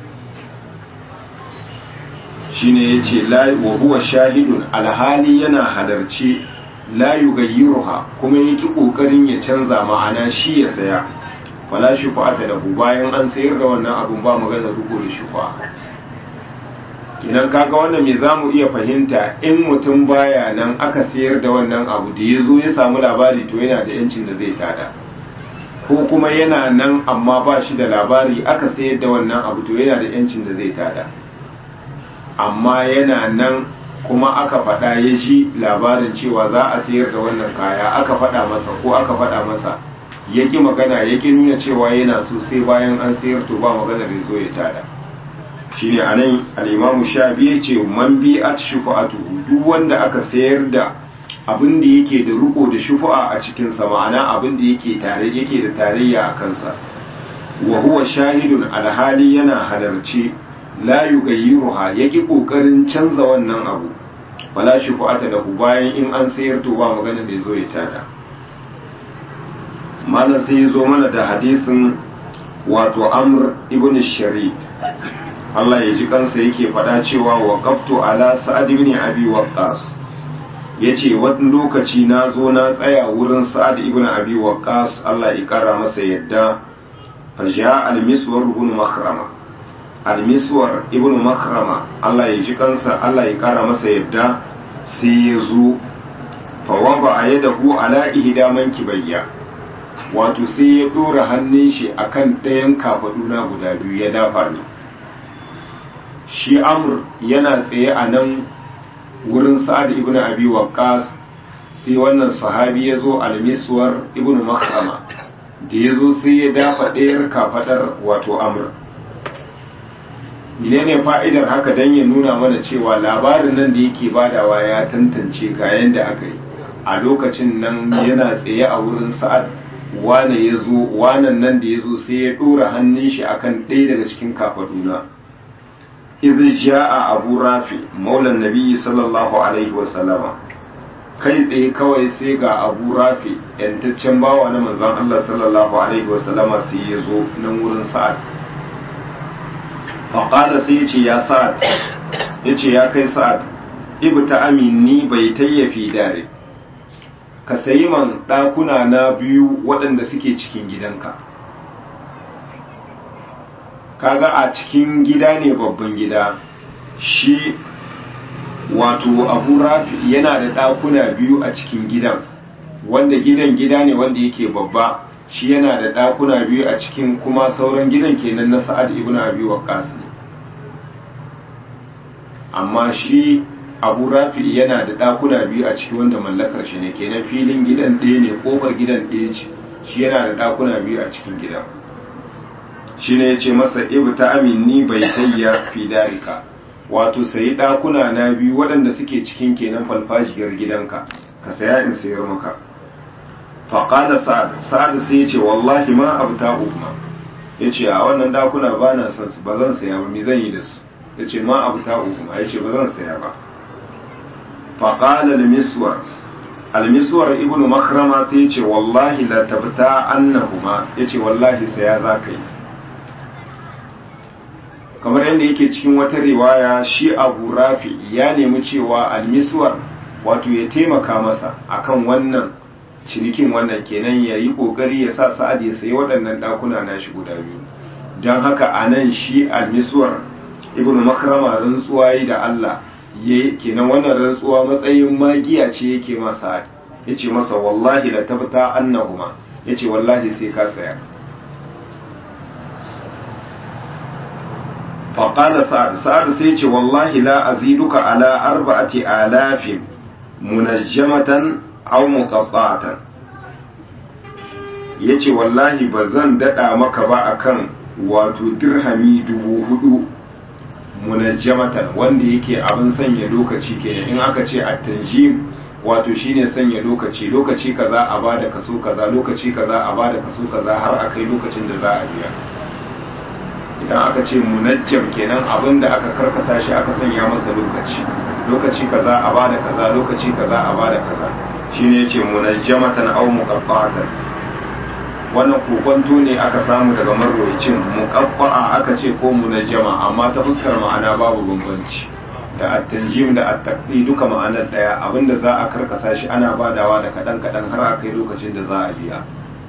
Speaker 1: shine yace la wa huwa shahidun alhali yana halarci la yugayyiruha kuma yake kokarin ya canza ma'ana shi ya saya fala shufa'ata lahu bayan an sayar da wannan abun ba magana ruko da shufa'a idan kaga wannan me zamu iya fahimta in mutum baya nan aka sayar da wannan abu da ya zo ya samu labari to yana da yancin da zai tada ko kuma yana nan amma ba shi da labari aka sayar da wannan abu to yana da yancin da zai tada amma yana nan kuma aka faɗa ya ji labarin cewa za a sayar da wannan kaya aka faɗa masa ko aka faɗa masa ya ƙi magana ya ƙi nuna cewa yana so sai bayan an sayar to ba maganar ya zo ya tada shine anan al-imamu shafi ya ce man bi at shufa'atuhu duk wanda aka sayar da abin da yake da riko da shufa'a a cikin sa ma'ana abin da yake tare yake da tarayya a kansa wa huwa shahidun alhali yana halarci la yugayyiruha yake kokarin canza wannan abu wala shufa'ata lahu bayan in an sayar to ba magana da zo ya tada malam sai ya zo mana da hadisin wato amr ibn sharid Allah ya ji kansa yake faɗa cewa wa qaftu ala sa'ad ibn abi waqqas yace wani lokaci na zo na tsaya wurin sa'ad ibn abi waqqas Allah ya kara masa yadda fa ja al-miswar ibn makhrama al-miswar ibn makhrama Allah ya ji kansa Allah ya kara masa yadda sai ya zo fa waba yadahu ala ihda mankibayya wato sai ya dora hannun shi akan ɗayan kafaduna guda biyu ya dafa ni shi amur yana tsaye a nan wurin sa'ad ibn abi waqqas sai wannan sahabi ya zo almiswar ibn makhrama da ya zo sai ya dafa ɗayar kafadar wato amur menene fa'idar haka don ya nuna mana cewa labarin nan da yake badawa ya tantance ga yadda aka yi a lokacin nan yana tsaye a wurin sa'ad wane ya zo wanan nan da ya zo sai ya ɗora hannun shi akan ɗaya daga cikin kafaduna idh jaa abu rafi maulan nabiyyi sallallahu alaihi wa sallama kai tsaye kawai sai ga abu rafi yantaccen bawa na manzon Allah sallallahu alaihi wa sallama sai ya zo nan wurin sa'ad faqala sai ya ce ya sa'ad ya ce ya kai sa'ad ibta aminni bai tayyafi dare ka sayi man ɗakuna na biyu waɗanda suke cikin gidanka kaga a cikin gida ne babban gida shi wato abu rafi yana da ɗakuna biyu a cikin gidan wanda gidan gida ne wanda yake babba shi yana da ɗakuna biyu a cikin kuma sauran gidan kenan na sa'ad ibn abi waqqas ne amma shi abu rafi yana da ɗakuna biyu a ciki wanda mallakar shi ne kenan filin gidan ɗaya ne ƙofar gidan ɗaya ce shi yana da ɗakuna biyu a cikin gidan shi ne ya ce masa ibta aminni bai tayya fi darika wato sayi ɗakuna na biyu waɗanda suke cikin kenan falfajiyar gidanka ka saya in sayar maka faƙada sa'ad sa'ad sai ya ce wallahi ma abu ta umma ya ce a wannan ɗakuna ba na son su ba zan saya ba mi zan yi da su ya ce ma abu ta umma ya ce ba zan saya ba faƙada al-miswar al-miswar ibnu makrama sai ya ce wallahi la tabta annahuma ya ce wallahi saya za ka yi kamar yadda yake cikin wata riwaya shi abu rafi ya nemi cewa almiswar wato ya taimaka masa akan wannan cinikin wannan kenan ya yi kokari ya sa sa'ad ya sayi waɗannan ɗakuna na shi guda biyu don haka a nan shi almiswar ibn makrama rantsuwa yi da allah ya kenan wannan rantsuwa matsayin magiya ce yake masa ya ce masa wallahi la tabbata annahuma ya ce wallahi sai ka saya faƙala sa'ad sa'ad sai ce wallahi la aziduka ala arba'ati alafin munajjamatan aw muqatta'atan yace wallahi ba zan dada maka ba akan wato dirhami dubu hudu munajjamatan wanda yake abin sanya lokaci kenan in aka ce at-tanjim wato shine sanya lokaci lokaci kaza a bada kaso kaza lokaci kaza a bada kaso kaza har akai lokacin da za a biya idan aka ce munajjam kenan abin da aka karkasa shi aka sanya masa lokaci lokaci kaza a bada kaza lokaci kaza a bada kaza shine yace munajjamatan aw muqatta'atan wannan kokonto ne aka samu daga marwayacin muqaffa'a aka ce ko munajjama amma ta fuskar ma'ana babu bambanci da at-tanjim da at-taqdi duka ma'anar daya abinda za a karkasa shi ana badawa da kadan kadan har a kai lokacin da za a biya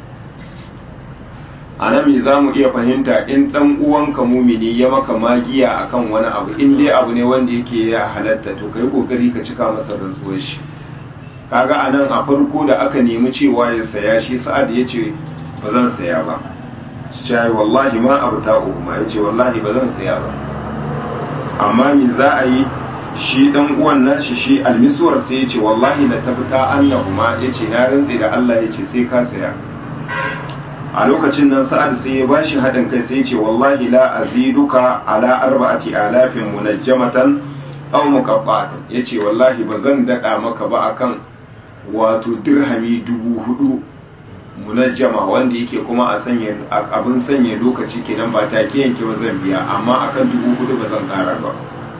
Speaker 1: a nan me za mu iya fahimta in dan uwanka mumini ya maka magiya akan wani abu in dai abu ne wanda yake ya halatta to kai kokari ka cika masa rantsuwar shi kaga a nan a farko da aka nemi cewa ya saya shi sa'ad ya ce ba zan saya ba shi wallahi ma abu ta umma ya ce wallahi ba zan saya ba amma me za a yi shi dan uwan nashi shi almisuwar sai ya ce wallahi la tabta annahuma ya ce na rantsi da Allah ya ce sai ka saya a lokacin nan sa'ad sai ya bashi haɗin kai sai ce wallahi la aziduka ala arba'ati alafin munajjamatan aw muqabbatan yace wallahi ba zan dada maka ba akan wato dirhami dubu hudu munajjama wanda yake kuma a sanya abin sanya lokaci kenan ba take yanke ba zan biya amma akan dubu hudu ba zan kara ba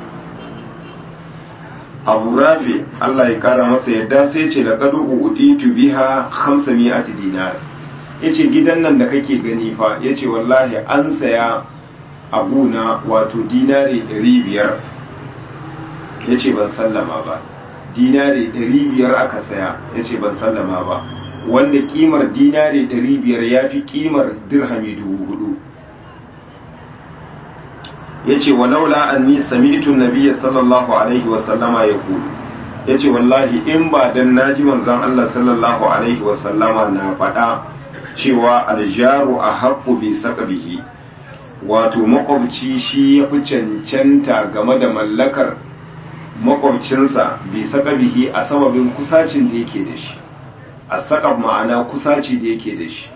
Speaker 1: abu rafi Allah ya kara masa yadda sai ce laqad uditu biha 500 dinar yace gidan nan da kake gani fa yace wallahi an saya abuna wato dinari 500 yace ban sallama ba dinari 500 aka saya yace ban sallama ba wanda kimar dinari 500 yafi kimar dirhami 4000 yace walaula anni sami'tu an-nabiyya sallallahu alaihi wa sallama yaqulu yace wallahi in ba dan naji manzon Allah sallallahu alaihi wa sallama na faɗa cewa aljaru a haƙƙu bi saƙabihi wato makwabci shi ya fi cancanta game da mallakar makwabcinsa bi saƙabihi a sababin kusacin da yake da shi a saƙab ma'ana kusaci da yake da shi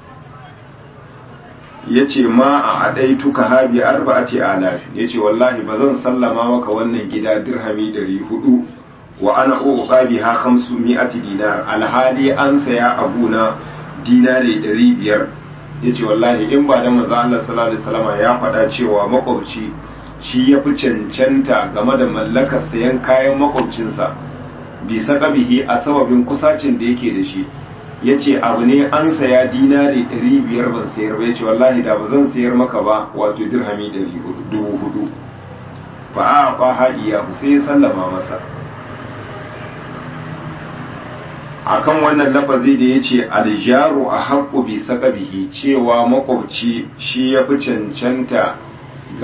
Speaker 1: ya ce ma a aɗai tuka habi arba'ati alafi ya ce wallahi ba zan sallama maka wannan gida dirhami ɗari hudu wa ana uƙa bi ha kamsu mi'ati dinar alhali an saya abuna dinari ɗari biyar ya ce wallahi in ba da maza Allah sallallahu alaihi wasallam ya faɗa cewa makwabci shi ya fi cancanta game da mallakar sayan kayan makwabcinsa bi bihi a sababin kusacin da yake da shi ya ce abu ne an saya dinari ɗari biyar ban sayar ba ya ce wallahi da ba zan sayar maka ba wato dirhami ɗari dubu hudu ba a ba haɗiya sai ya sallama masa akan wannan lafazi da ya ce aljaru a haƙƙo bi bihi cewa makwabci shi ya fi cancanta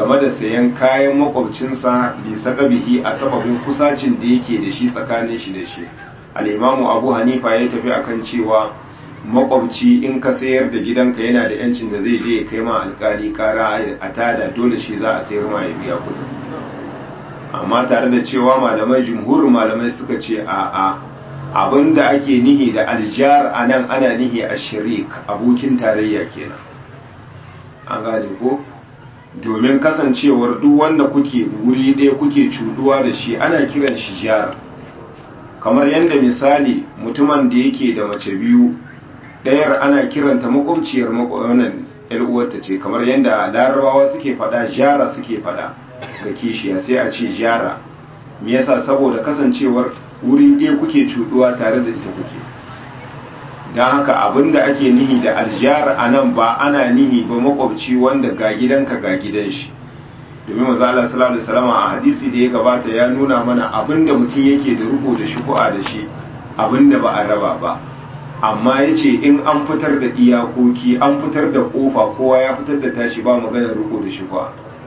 Speaker 1: game da sayan kayan makwabcinsa bi sakabihi a sababin kusacin da yake da shi tsakanin shi da shi al'imamu abu hanifa ya tafi akan cewa makwabci in ka sayar da gidanka yana da yancin da zai je ya kai ma alkali kara a tada dole shi za a sayar ma ya biya kudin amma tare da cewa malamai jumhurin malamai suka ce a a abin da ake nihi da aljar a nan ana nihi a shirik abokin tarayya kenan an gane ko domin kasancewar duk wanda kuke wuri ɗaya kuke cuduwa da shi ana kiran shi jar kamar yadda misali mutumin da yake da mace biyu ɗayar ana kiranta makwabciyar wannan uwarta ce kamar yadda larabawa suke faɗa jara suke faɗa ga kishiya sai a ce jara me yasa saboda kasancewar wuri ɗaya kuke cuduwa tare da ita kuke don haka abinda ake nihi da aljihar a nan ba ana nihi ba makwabci wanda ga gidanka ga gidan shi domin maza Allah sallallahu alaihi wasallam a hadisi da ya gabata ya nuna mana abinda mutum yake da rubo da shuku'a da shi abinda ba a raba ba amma ya ce in an fitar da iyakoki an fitar da kofa kowa ya fitar da tashi ba maganar rubo da shuku'a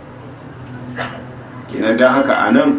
Speaker 1: kenan don haka a nan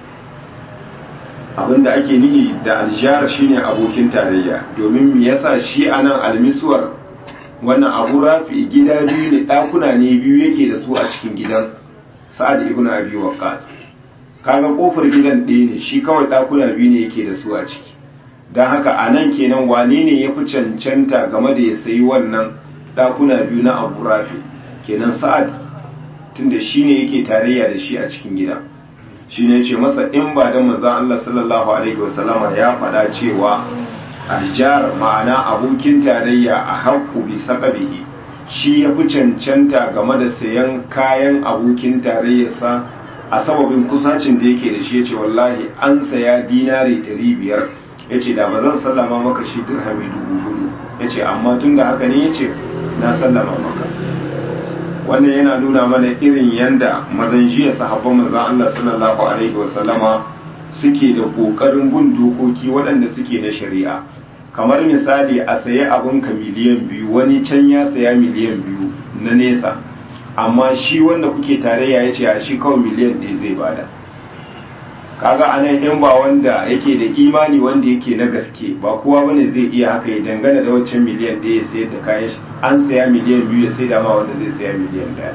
Speaker 1: abinda ake nihi da aljihar shine abokin tarayya domin me yasa shi anan almiswar wannan abu rafi gida biyu ne ɗakuna ne biyu yake da su a cikin gidan sa'ad ibn abi waqqas kaga kofar gidan ɗaya ne shi kawai ɗakuna biyu ne yake da su a ciki don haka anan kenan wane ne ya fi cancanta game da ya sayi wannan ɗakuna biyu na abu rafi kenan sa'ad tunda shi ne yake tarayya da shi a cikin gidan shi ne ce masa in ba da manzan Allah sallallahu Alaihi wasallama ya faɗa cewa aljar ma'ana abokin tarayya a haƙƙu bi saƙabihi shi ya fi cancanta game da sayan kayan abokin tarayyarsa a sababin kusacin da yake da shi ya ce wallahi an saya dinari ɗari biyar ya ce da ba zan sallama maka shi dirhami dubu hudu ya ce amma tun da haka ne ya ce na sallama maka wannan yana nuna mana irin yanda mazan jiya sahabban manzan Allah sallallahu alaihi wasallama suke da kokarin bin dokoki waɗanda suke na shari'a kamar misali a saye abin ka miliyan biyu wani can ya saya miliyan biyu na nesa amma shi wanda kuke tarayya ya ce a shi kawai miliyan ɗaya zai bada kaga anan in ba wanda yake da imani wanda yake na gaske ba kowa bane zai iya haka ya dangana da wancan miliyan ɗaya ya sayar da kayan shi an saya miliyan biyu ya sai da ma wanda zai saya miliyan ɗaya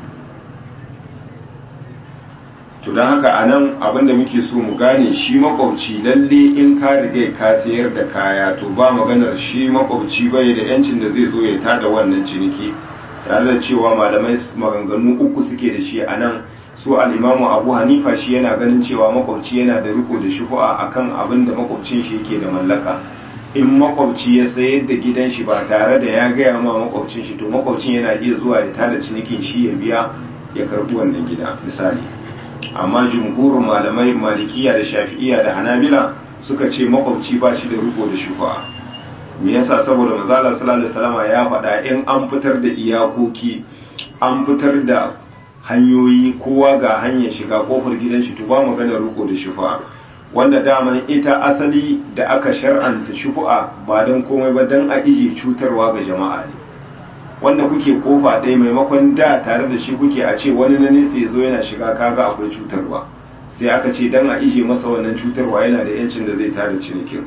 Speaker 1: to don haka anan abinda muke so mu gane shi makwabci lalle in ka riga ka sayar da kaya to ba maganar shi makwabci bai da yancin da zai zo ya tada wannan ciniki tare da cewa malamai maganganu uku suke da shi a nan su al'imamu abu hanifa shi yana ganin cewa makwabci yana da riko da shufu'a akan abin da makwabcin shi yake da mallaka in makwabci ya sayar da gidan shi ba tare da ya gaya ma makwabcin shi to makwabcin yana iya zuwa ya tada cinikin shi ya biya ya karbi wannan gida misali amma jumhurin malamai malikiya da shafi'iya da hanabila suka ce makwabci ba shi da riko da shufu'a me yasa saboda manzala sallallahu alaihi wasallam ya faɗa in an fitar da iyakoki an fitar da hanyoyi kowa ga hanyar shiga kofar gidan shi to ba magana riko da shufa wanda daman ita asali da aka shar'anta shufu'a ba don komai ba don a ije cutarwa ga jama'a ne wanda kuke kofa ɗaya maimakon da tare da shi kuke a ce wani na nesa ya zo yana shiga kaga akwai cutarwa sai aka ce don a ije masa wannan cutarwa yana da yancin da zai tada cinikin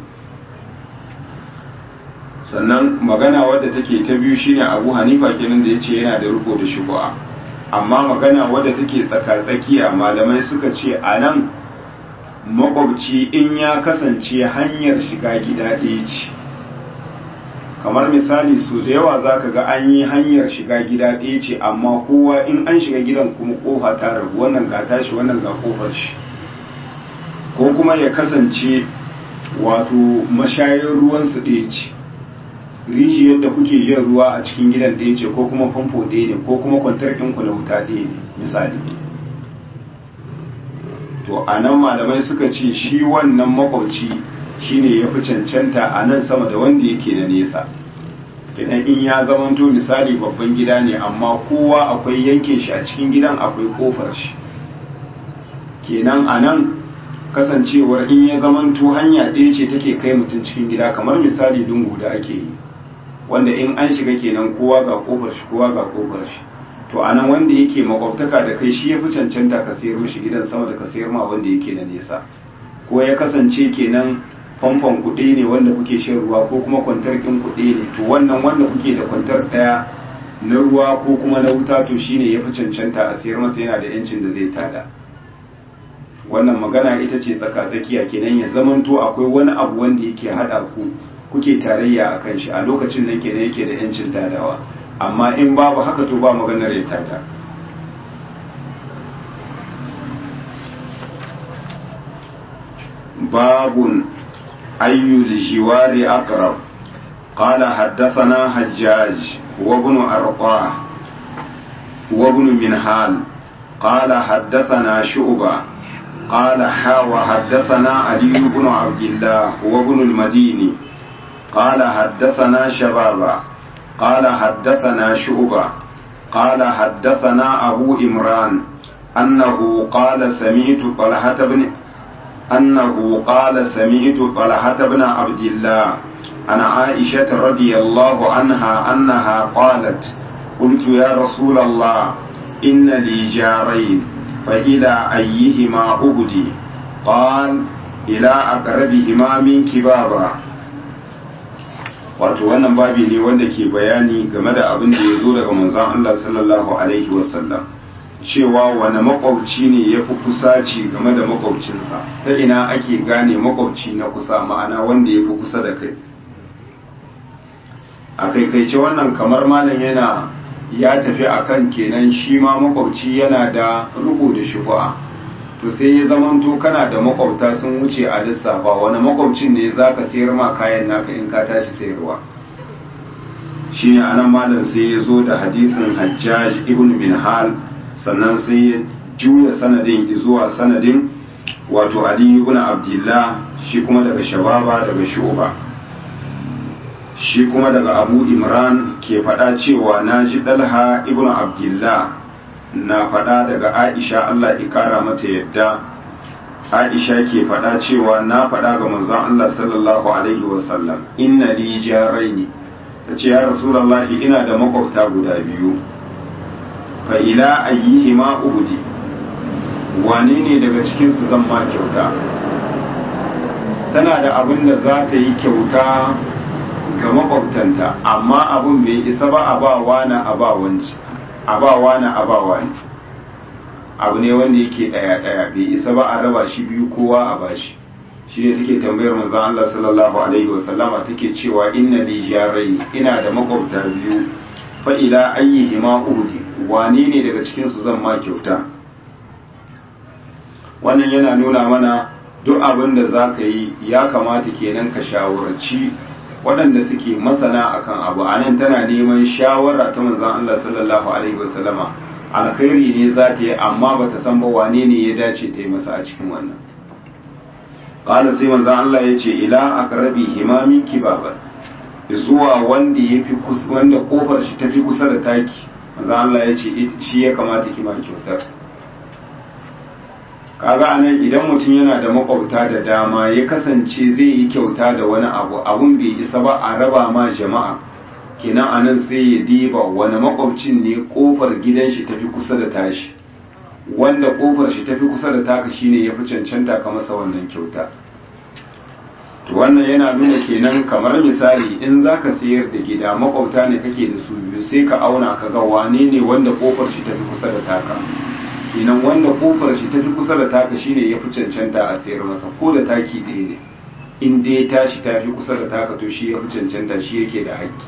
Speaker 1: sannan magana wadda take ta biyu shine abu hanifa kenan da ya ce yana da riko da shufu'a amma magana wadda take tsaka-tsakiya malamai suka ce a nan makwabci in ya kasance hanyar shiga gida ɗaya ce kamar misali su da yawa za ka ga an yi hanyar shiga gida ɗaya ce amma kowa in an shiga gidan kuma kofa ta rabu wannan ga tashi wannan ga kofar shi ko kuma ya kasance wato mashayin ruwansu ɗaya ce rijiyar da kuke yin ruwa a cikin gidan ɗaya ce ko kuma famfo ɗaya ne ko kuma kwantar ɗinku na wuta ɗaya ne misali to a nan malamai suka ce shi wannan makwabci shine ya fi cancanta a nan sama da wanda yake da nesa idan in ya zamanto misali babban gida ne amma kowa akwai yankin shi a cikin gidan akwai kofar shi kenan a nan kasancewar in ya zamanto hanya ɗaya ce take kai mutum cikin gida kamar misali dungu da ake yi wanda in an shiga kenan kowa ga kofar shi kowa ga kofar shi to anan wanda yake makwabtaka da kai shi ya fi cancanta ka sayar mishi gidan sama da ka sayar ma wanda yake na nesa ko ya kasance kenan famfon kuɗi ne wanda kuke shan ruwa ko kuma kwantar ɗin kuɗi ne to wannan wanda kuke da kwantar ɗaya na ruwa ko kuma na wuta to shine ya fi cancanta a sayar masa yana da yancin da zai tada wannan magana ita ce tsaka-tsakiya kenan ya zamanto akwai wani abu wanda yake haɗa ku kuke tarayya a kan shi a lokacin nan kenan yake da yancin tadawa amma in babu haka to ba maganar ya tada babun ayyul jiwari aqrab قال حدثنا حجاج وابن أرطاه وابن منهال قال حدثنا شعبة قال حا وحدثنا علي بن عبد الله وابن المديني قال حدثنا شبابا قال حدثنا شعبة قال حدثنا أبو إمران أنه قال سمعت طلحة بن أنه قال سمعت طلحة بن عبد الله عن عائشة رضي الله عنها أنها قالت قلت يا رسول الله إن لي جارين فإلى أيهما أبدي قال إلى أقربهما منك بابا wato wannan babi ne wanda ke bayani game da abin da ya zo daga manzon Allah sallallahu alaihi wasallam cewa wani makwabci ne ya fi kusaci game da makwabcinsa ta ina ake gane makwabci na kusa ma'ana wanda ya fi kusa da kai a kaikaice wannan kamar malam yana ya tafi akan kenan shi ma makwabci yana da rubu da shufa'a to sai ya zamanto kana da makwabta sun wuce a lissafa wani makwabcin ne za ka sayar ma kayan naka in ka tashi sayarwa shi ne anan malam sai ya zo da hadisin hajjaj ibn bin hal sannan sai ya juya sanadin zuwa sanadin wato ali ibn abdullah shi kuma daga shababa daga shuba shi kuma daga abu imran ke faɗa cewa na ji ɗalha ibn abdullah na faɗa daga aisha allah ikara mata yadda aisha ke faɗa cewa na faɗa ga manzon allah sallallahu alaihi wasallam inna li jaraini ta ce ya rasulallahi ina da makwabta guda biyu fa ila ayyihima uhudi wane ne daga cikinsu zan ma kyauta tana da abin da za ta yi kyauta ga makwabtanta amma abun bai isa ba a ba wani a ba wanci a ba wani a ba wani abu ne wanda yake daya daya bai isa ba a raba shi biyu kowa a bashi shi ne take tambayar manzon Allah sallallahu alaihi wasallama take cewa inna li jarai ina da makwabta biyu fa ila ayyihima uhdi wane ne daga cikin su zan ma kyauta wannan yana nuna mana duk abin da za ka yi ya kamata kenan ka shawarci waɗanda suke masana akan abu a nan tana neman shawara ta manzan Allah sallallahu alaihi wasallama alkhairi ne za ta yi amma ba ta san ba wane ne ya dace ta yi masa a cikin wannan ƙala sai manzan Allah ya ce ila aqrabi himamin kibaban zuwa wanda ya fi wanda kofar shi ta fi kusa da taki manzan Allah ya ce shi ya kamata ki ma kyautar kaga anan idan mutum yana da makwabta da dama ya kasance zai yi kyauta da wani abu abun bai isa ba a raba ma jama'a kenan anan sai ya diba wani makwabcin ne kofar gidan shi tafi kusa da tashi wanda kofar shi tafi kusa da taka shine ya fi cancanta ka masa wannan kyauta to wannan yana nuna kenan kamar misali in zaka sayar da gida makwabta ne kake da su biyu sai ka auna ka ga wane ne wanda kofar shi tafi kusa da taka kenan wanda kofar shi tafi kusa da taka shine ya fi cancanta a sayar masa ko da taki ɗaya ne in dai tashi ta fi kusa da taka to shi ya fi cancanta shi yake da haƙƙi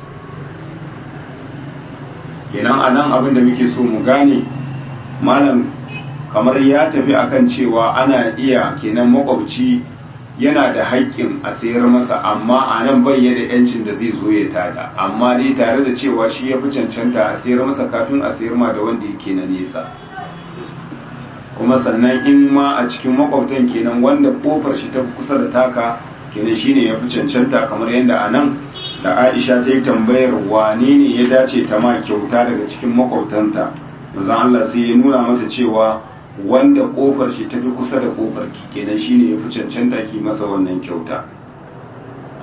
Speaker 1: kenan a nan abin da muke so mu gane malam kamar ya tafi akan cewa ana iya kenan makwabci yana da haƙƙin a sayar masa amma a nan bai da yancin da zai zo ya tada amma dai tare da cewa shi ya fi cancanta a sayar masa kafin a sayar ma da wanda yake na nesa kuma sannan in ma a cikin makwabtan kenan wanda kofar shi ta kusa da taka kenan shine ya fi cancanta kamar yadda a nan da aisha ta yi tambayar wane ne ya dace ta ma kyauta daga cikin makwabtanta maza Allah sai ya nuna mata cewa wanda kofar shi ta fi kusa da kofar ki kenan shine ya fi cancanta ki masa wannan kyauta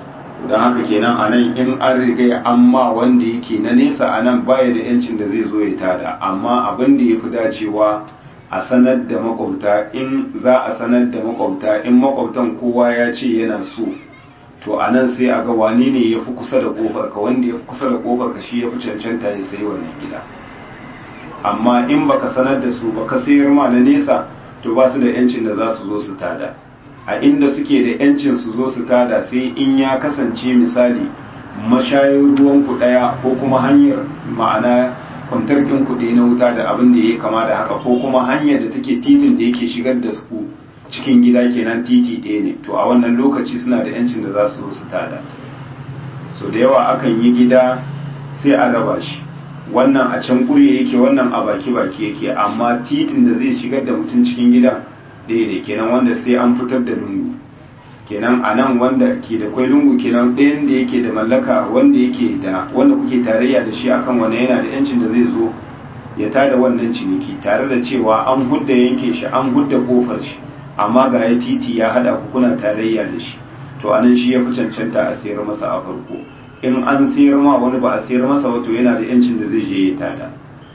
Speaker 1: don haka kenan a nan in an riga amma wanda yake na nesa a nan baya da yancin da zai zo ya tada amma abin da ya fi dacewa a sanar da makwabta in za a sanar da makwabta in makwabtan kowa ya ce yana so to a nan sai a ga wani ne ya fi kusa da kofar ka wanda ya fi kusa da kofar ka shi ya fi cancanta ya sayi wannan gida amma in baka sanar da su baka sayar ma na nesa to ba su da yancin da za su zo su tada a inda suke da yancin su zo su tada sai in ya kasance misali mashayin ruwan ku daya ko kuma hanyar ma'ana kwantar ɗin kuɗi na wuta da abin da ya kama da haka ko kuma hanyar da take titin da yake shigar da su cikin gida kenan titi ɗaya ne to a wannan lokaci suna da yancin da za su zo su tada so da yawa akan yi gida sai a raba shi wannan a can ƙurye yake wannan a baki baki yake amma titin da zai shigar da mutum cikin gidan ɗaya ne kenan wanda sai an fitar da lungu kenan a nan wanda ke da kwai lungu kenan ɗayan da yake da mallaka wanda yake da wanda kuke tarayya da shi akan wanda yana da yancin da zai zo ya tada wannan ciniki tare da cewa an hudda yanke shi an hudda kofar shi amma ga ya titi ya hada ku kuna tarayya da shi to anan shi ya fi cancanta a sayar masa a farko in an sayar ma wani ba a sayar masa wato yana da yancin da zai je ya tada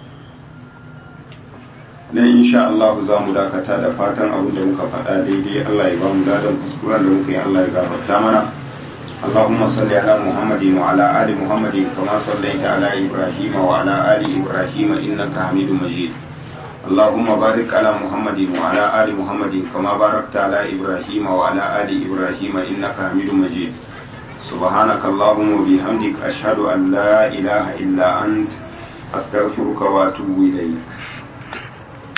Speaker 1: nan insha Allah za mu dakata da fatan abin da muka faɗa daidai Allah ya ba mu ladan kuskuren da muka yi Allah ya gafarta mana اللهم صل على محمد وعلى آل محمد كما صليت على إبراهيم وعلى آل إبراهيم إنك حميد مجيد اللهم بارك على محمد وعلى آل محمد كما باركت على إبراهيم وعلى آل إبراهيم إنك حميد مجيد سبحانك اللهم وبحمدك أشهد أن لا إله إلا أنت أستغفرك وأتوب إليك